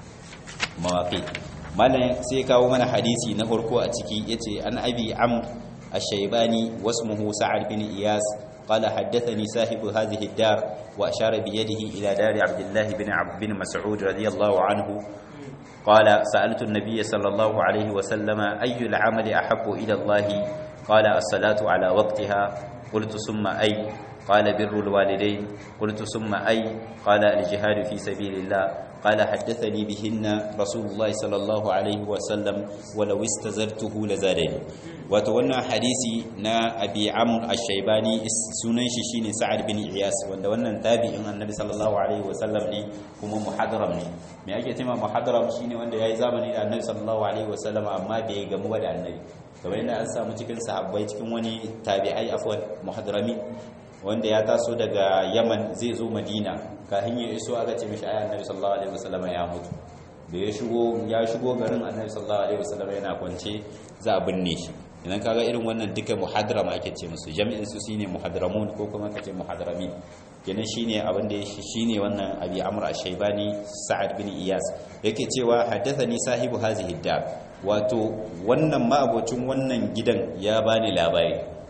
mawaƙi malam sai kawo mana hadisi na farko a ciki yace an abi am ash-shaybani wasmuhu sa'ad bin iyas قال حدثني صاحب هذه الدار وأشار بيده إلى دار عبد الله بن عبد بن مسعود رضي الله عنه قال سألت النبي صلى الله عليه وسلم أي العمل أحب إلى الله قال الصلاة على وقتها قلت ثم أي قال بر الوالدين قلت ثم أي قال الجهاد في سبيل الله قال حدثني بهن رسول الله صلى الله عليه وسلم ولو استزرته لزادني وتوانا حديثي نا أبي عمرو الشيباني سنن شيشين سعد بن إياس wanda wannan tabi'in annabi sallallahu alaihi wasallam ne kuma muhadram ne me ake cewa muhadram shine wanda yayi zamani da annabi sallallahu alaihi wasallam amma bai gamu da annabi kamar yadda an samu cikin sahabbai cikin wani tabi'ai afwan muhadrami wanda ya taso daga yaman zai zo madina kafin ya iso aka ce mishi ayi annabi sallallahu alaihi wasallam ya mutu da ya shigo ya shigo garin annabi sallallahu alaihi wasallam yana kwance za a binne shi idan kaga irin wannan duka muhadram ake ce musu jami'in su shine muhadramun ko kuma kace muhadramin kenan shine abin da shine wannan abi amr ash-shaybani sa'ad bin iyas yake cewa haddathani sahibu hazihi dar wato wannan ma'abocin wannan gidan ya bani labari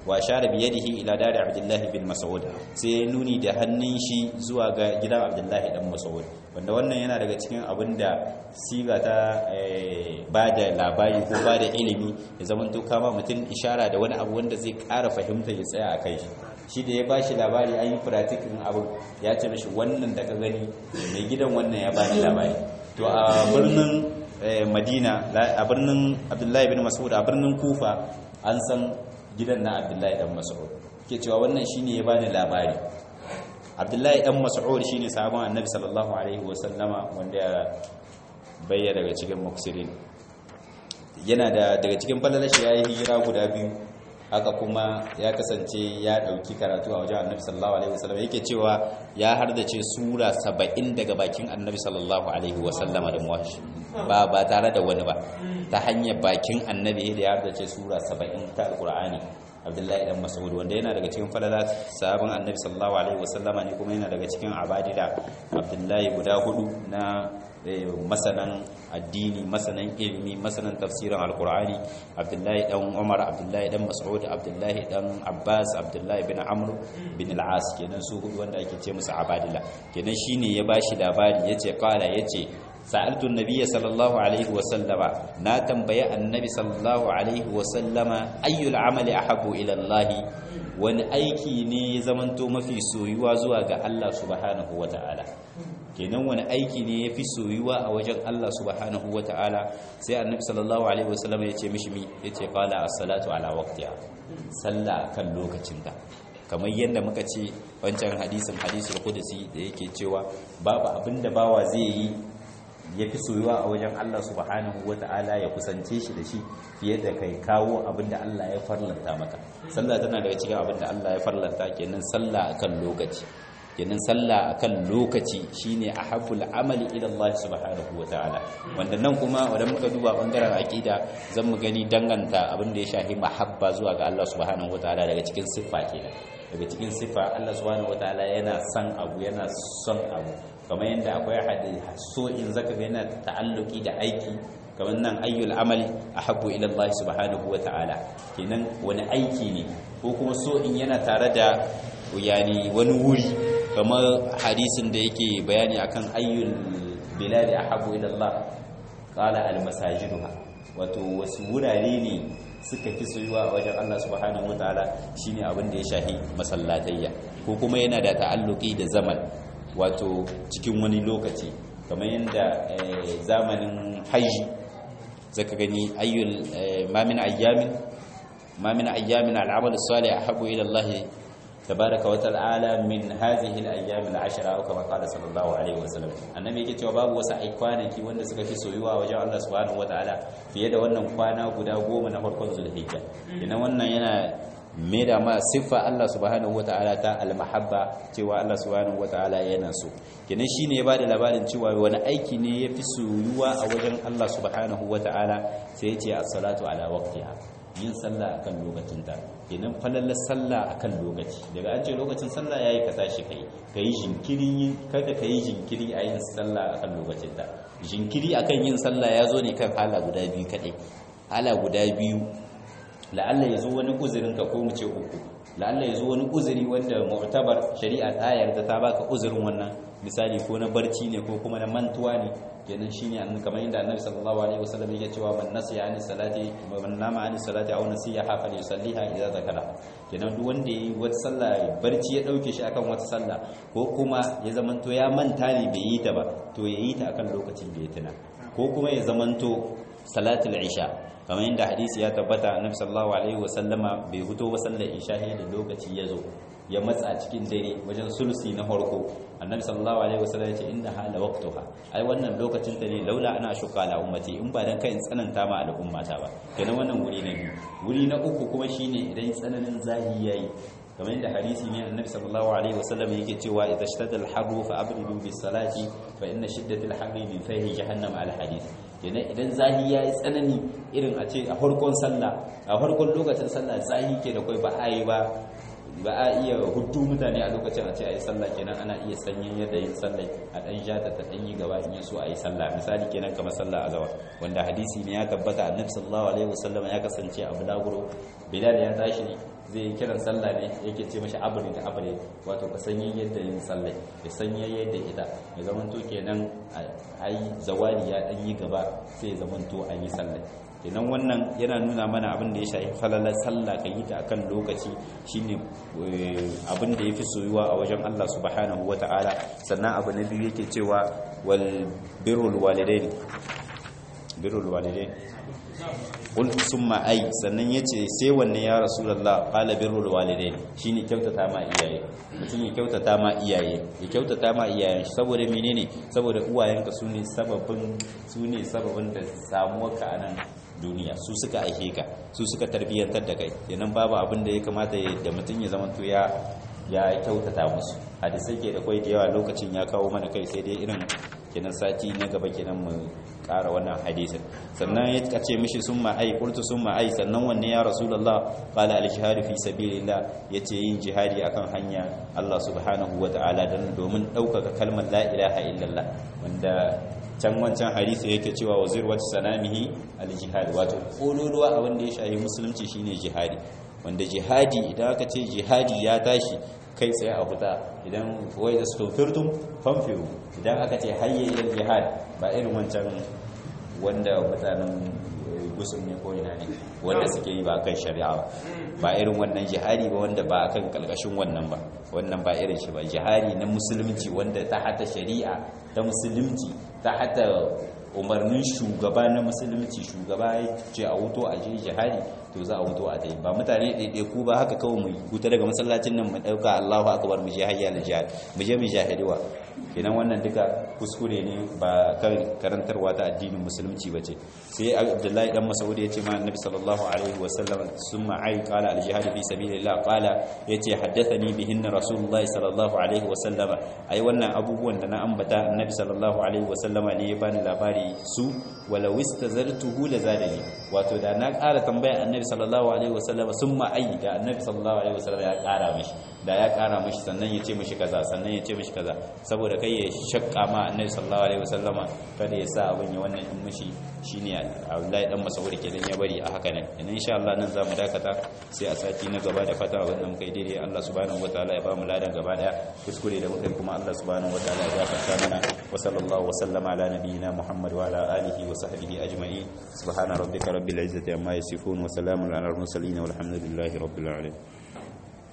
wa share bi yadihi ila dari abdullahi bin mas'ud sai nuni da hannun shi zuwa ga gidan abdullahi dan mas'ud wanda wannan yana daga cikin abinda siga ta ba da labari ko ba da ilimi ya zama to kama mutum ishara da wani abu wanda zai ƙara fahimta ya tsaya a kai shi shi da ya ba shi labari an yi practicing abu ya ce mishi wannan da ka gani mai gidan wannan ya ba ni labari to a birnin madina a birnin abdullahi bin mas'ud a birnin kufa an san gidan na abdullahi dan mas'ud ke cewa wannan shine ya bani labari abdullahi dan mas'ud shine sahabban annabi sallallahu alaihi wasallama wanda bayya daga cikin muksirin yana da daga cikin falalashi yayi hijira guda biyu haka kuma ya kasance ya dauki karatu a wajen annabi sallallahu alaihi wasallam yake cewa ya hardace sura 70 daga bakin annabi sallallahu alaihi wasallama da muwashi ba ba tare da wani ba ta hanyar bakin annabi da ya hardace sura 70 ta alqur'ani abdullahi dan mas'ud wanda yana daga cikin falala sahabin annabi sallallahu alaihi wasallama ne kuma yana daga cikin abadida abdullahi guda hudu na masanan addini masanan ilimi masanan tafsirin alkur'ani abdullahi dan umar abdullahi dan mas'ud abdullahi dan abbas abdullahi bin amr bin al-as kenan su hudu wanda ake ce musu abadila kenan shine ya bashi labari yace qala yace sa'altu an-nabiy sallallahu alaihi wa sallama na tambaye annabi sallallahu alaihi wa sallama ayyul amali ahabbu ila allah wani aiki ne ya zamanto mafi soyuwa zuwa ga Allah subhanahu wa ta'ala kenan wani aiki ne ya fi soyuwa a wajen Allah subhanahu wa ta'ala sai annabi sallallahu alaihi wasallam ya ce mishi mi ya ce qala as-salatu ala waqtiha sallah kan lokacinta kamar yadda muka ce wancan hadisin hadisul qudsi da yake cewa babu abinda bawa zai yi ya fi soyuwa a wajen Allah subhanahu wa ta'ala ya kusance shi da shi fiye da kai kawo abinda Allah ya farlanta maka sallah tana daga cikin abinda Allah ya farlanta kenan sallah akan lokaci kenan sallah akan lokaci shine ahabbul amali ila Allah subhanahu wataala wanda nan kuma idan muka duba bangaren aqida zan mu gani danganta abin da ya shafi mahabba zuwa ga Allah subhanahu wataala daga cikin siffa kenan daga cikin siffa Allah subhanahu wataala yana son abu yana son abu kamar yadda akwai hadisi so in zaka ga yana ta'alluki da aiki kamar nan ayyul amali ahabbu ila Allah subhanahu wataala kenan wani aiki ne ko kuma so in yana tare da yani wani wuri kamar hadisin da yake bayani akan ayyul biladi ahabu ila Allah qala al masajiduha wato wasu wurare ne suka fi soyuwa a wajen Allah subhanahu wataala shine abin da ya shahi masallatayya ko kuma yana da ta'alluki da zaman wato cikin wani lokaci kamar yadda zamanin haji zaka gani ayyul ma min ayyamin ma min ayyamin al'amal as-salih ahabu ila Allah tabaraka wa ta'ala min hadhihi al-ayyam al-ashra aw kama qala sallallahu alaihi wa sallam annabi yake cewa babu wasu ai kwanaki wanda suka fi soyuwa wajen Allah subhanahu wa ta'ala fiye da wannan kwana guda goma na farkon zulhijja ina wannan yana da ma siffa Allah subhanahu wa ta'ala ta al-mahabba cewa Allah subhanahu wa ta'ala yana so kenan shine ya bada labarin cewa wani aiki ne yafi soyuwa a wajen Allah subhanahu wa ta'ala sai ya ce as-salatu ala waqtiha yin sallah akan lokacinta kenan falalar sallah akan lokaci daga an ce lokacin sallah yayi ka tashi kai kai jinkiri kada kai jinkiri a yin sallah akan lokacinta jinkiri akan yin sallah ya zo ne kan hala guda biyu kadai hala guda biyu la'alla ya zo wani uzurin ka ko mu ce uku la'alla ya zo wani uzuri wanda mu'tabar shari'a ta yarda ta baka uzurin wannan misali ko na barci ne ko kuma na mantuwa ne kenan shine an kamar yadda annabi sallallahu alaihi wasallam yake cewa man nasiya ani salati man nama ani salati aw nasiya fa yusalliha idza zakara kenan duk wanda yi wata sallah barci ya dauke shi akan wata sallah ko kuma ya zamanto ya manta ne bai yi ta ba to ya yi ta akan lokacin da ya tuna ko kuma ya zamanto salatul isha kamar yadda hadisi ya tabbata annabi sallallahu alaihi wasallama bai fito ba sallar isha da lokaci ya zo ya matsa cikin dare wajen sulusi na farko annabi sallallahu alaihi wasallam ya ce inda hala waqtuha ai wannan lokacin ta ne laula ana shuka ala ummati in ba dan kai in tsananta ma al'ummata ba kenan wannan wuri na biyu wuri na uku kuma shine idan tsananin zahi yayi kamar yadda hadisi ne annabi sallallahu alaihi wasallam yake cewa idza shtada al-harru fa abridu bis salati fa inna shiddata al-harri min fahi jahannam al hadith kenan idan zahi yayi tsanani irin a ce a farkon sallah a farkon lokacin sallah zahi ke da kai ba ai ba ba a iya hudu mutane a lokacin a ce a yi sallah kenan ana iya sanyin yadda yin sallah a ɗan jata ta ɗan yi gaba in yi so a yi sallah misali kenan kamar sallah a zawa wanda hadisi ne ya tabbata annabi sallallahu alaihi wasallam ya kasance a bulaguro bilal ya tashi zai yi kiran sallah ne yake ce mashi abri da abri wato ka sanyi yadda yin sallah ya sanyi yadda ita ya zamanto kenan ai zawali ya ɗan yi gaba sai ya zamanto an yi sallah kenan wannan yana nuna mana abin da ya shafi falalar sallah ka yi ta akan lokaci shine abin da yafi soyuwa a wajen Allah subhanahu wata'ala sannan abu na biyu yake cewa wal birrul walidain birrul walidain qul summa ay sannan yace sai wanne ya rasulullah qala birrul walidain shine kyautata ma iyaye mutum ya kyautata ma iyaye ya kyautata ma iyayen shi saboda menene saboda uwayenka sune sababin sune sababin da samuwarka a nan duniya su suka aike ka su suka tarbiyyantar da kai kenan babu abin da ya kamata da mutum ya zama to ya ya kyautata musu hadisai ke da kwai da yawa lokacin ya kawo mana kai sai dai irin kenan sati na gaba kenan mu ƙara wannan hadisin sannan ya kace mishi summa ai qultu summa ai sannan wanne ya rasulullah qala al jihad fi sabilillah yace yin jihadi akan hanya Allah subhanahu wataala dan domin ɗaukaka kalmar la ilaha illallah wanda can wancan hadisi yake cewa wazir wata sanamihi al-jihad wato kololuwa abin da ya shahi musulunci shine jihadi wanda jihadi idan aka ce jihadi ya tashi kai tsaye a huta idan wai da stofirtum famfiru idan aka ce hayya ilal jihad ba irin wancan wanda mutanen gusum ne ko ina ne wanda suke yi ba kan shari'a ba ba irin wannan jihadi ba wanda ba kan kalkashin wannan ba wannan ba irin shi ba jihadi na musulunci wanda ta hata shari'a ta musulunci ta hata umarnin shugaba na musulunci shugaba ya ce a wuto a je jihadi to za a wuto a dai ba mutane ɗaiɗai ku ba haka kawai mu huta daga masallacin nan mu ɗauka Allahu akbar mu je hayya al jihad mu je mu jahiliwa kenan wannan duka kuskure ne ba kan karantarwa ta addinin musulunci ba ce sai abdullahi dan mas'ud ya ce ma annabi sallallahu alaihi wa sallam summa ai qala al jihad fi sabilillah qala yace haddathani bihinna rasulullahi sallallahu alaihi wa sallam ai wannan abubuwan da na ambata annabi sallallahu alaihi wa sallama ne ya bani labari su walau istazartuhu lazadani wato da na ƙara tambaya annabi sallallahu alaihi wa sallam summa ai da annabi sallallahu alaihi wa sallam ya ƙara mishi da ya ƙara mishi sannan ya ce mishi kaza sannan ya ce mishi kaza saboda kai ya shakka ma annabi sallallahu alaihi wasallama kada ya sa abin ya wannan in mishi shine Abdullahi dan Mas'ud kenan ya bari a haka ne idan insha Allah nan zamu dakata sai a sati na gaba da fata abin da muka yi daidai Allah subhanahu wataala ya ba mu ladan gaba daya kuskure da muka yi kuma Allah subhanahu wataala ya gafarta mana wa sallallahu wa sallama ala nabiyyina Muhammad wa ala alihi wa sahbihi ajma'in subhana rabbika rabbil izzati amma yasifun wa salamun ala al mursalin walhamdulillahi rabbil alamin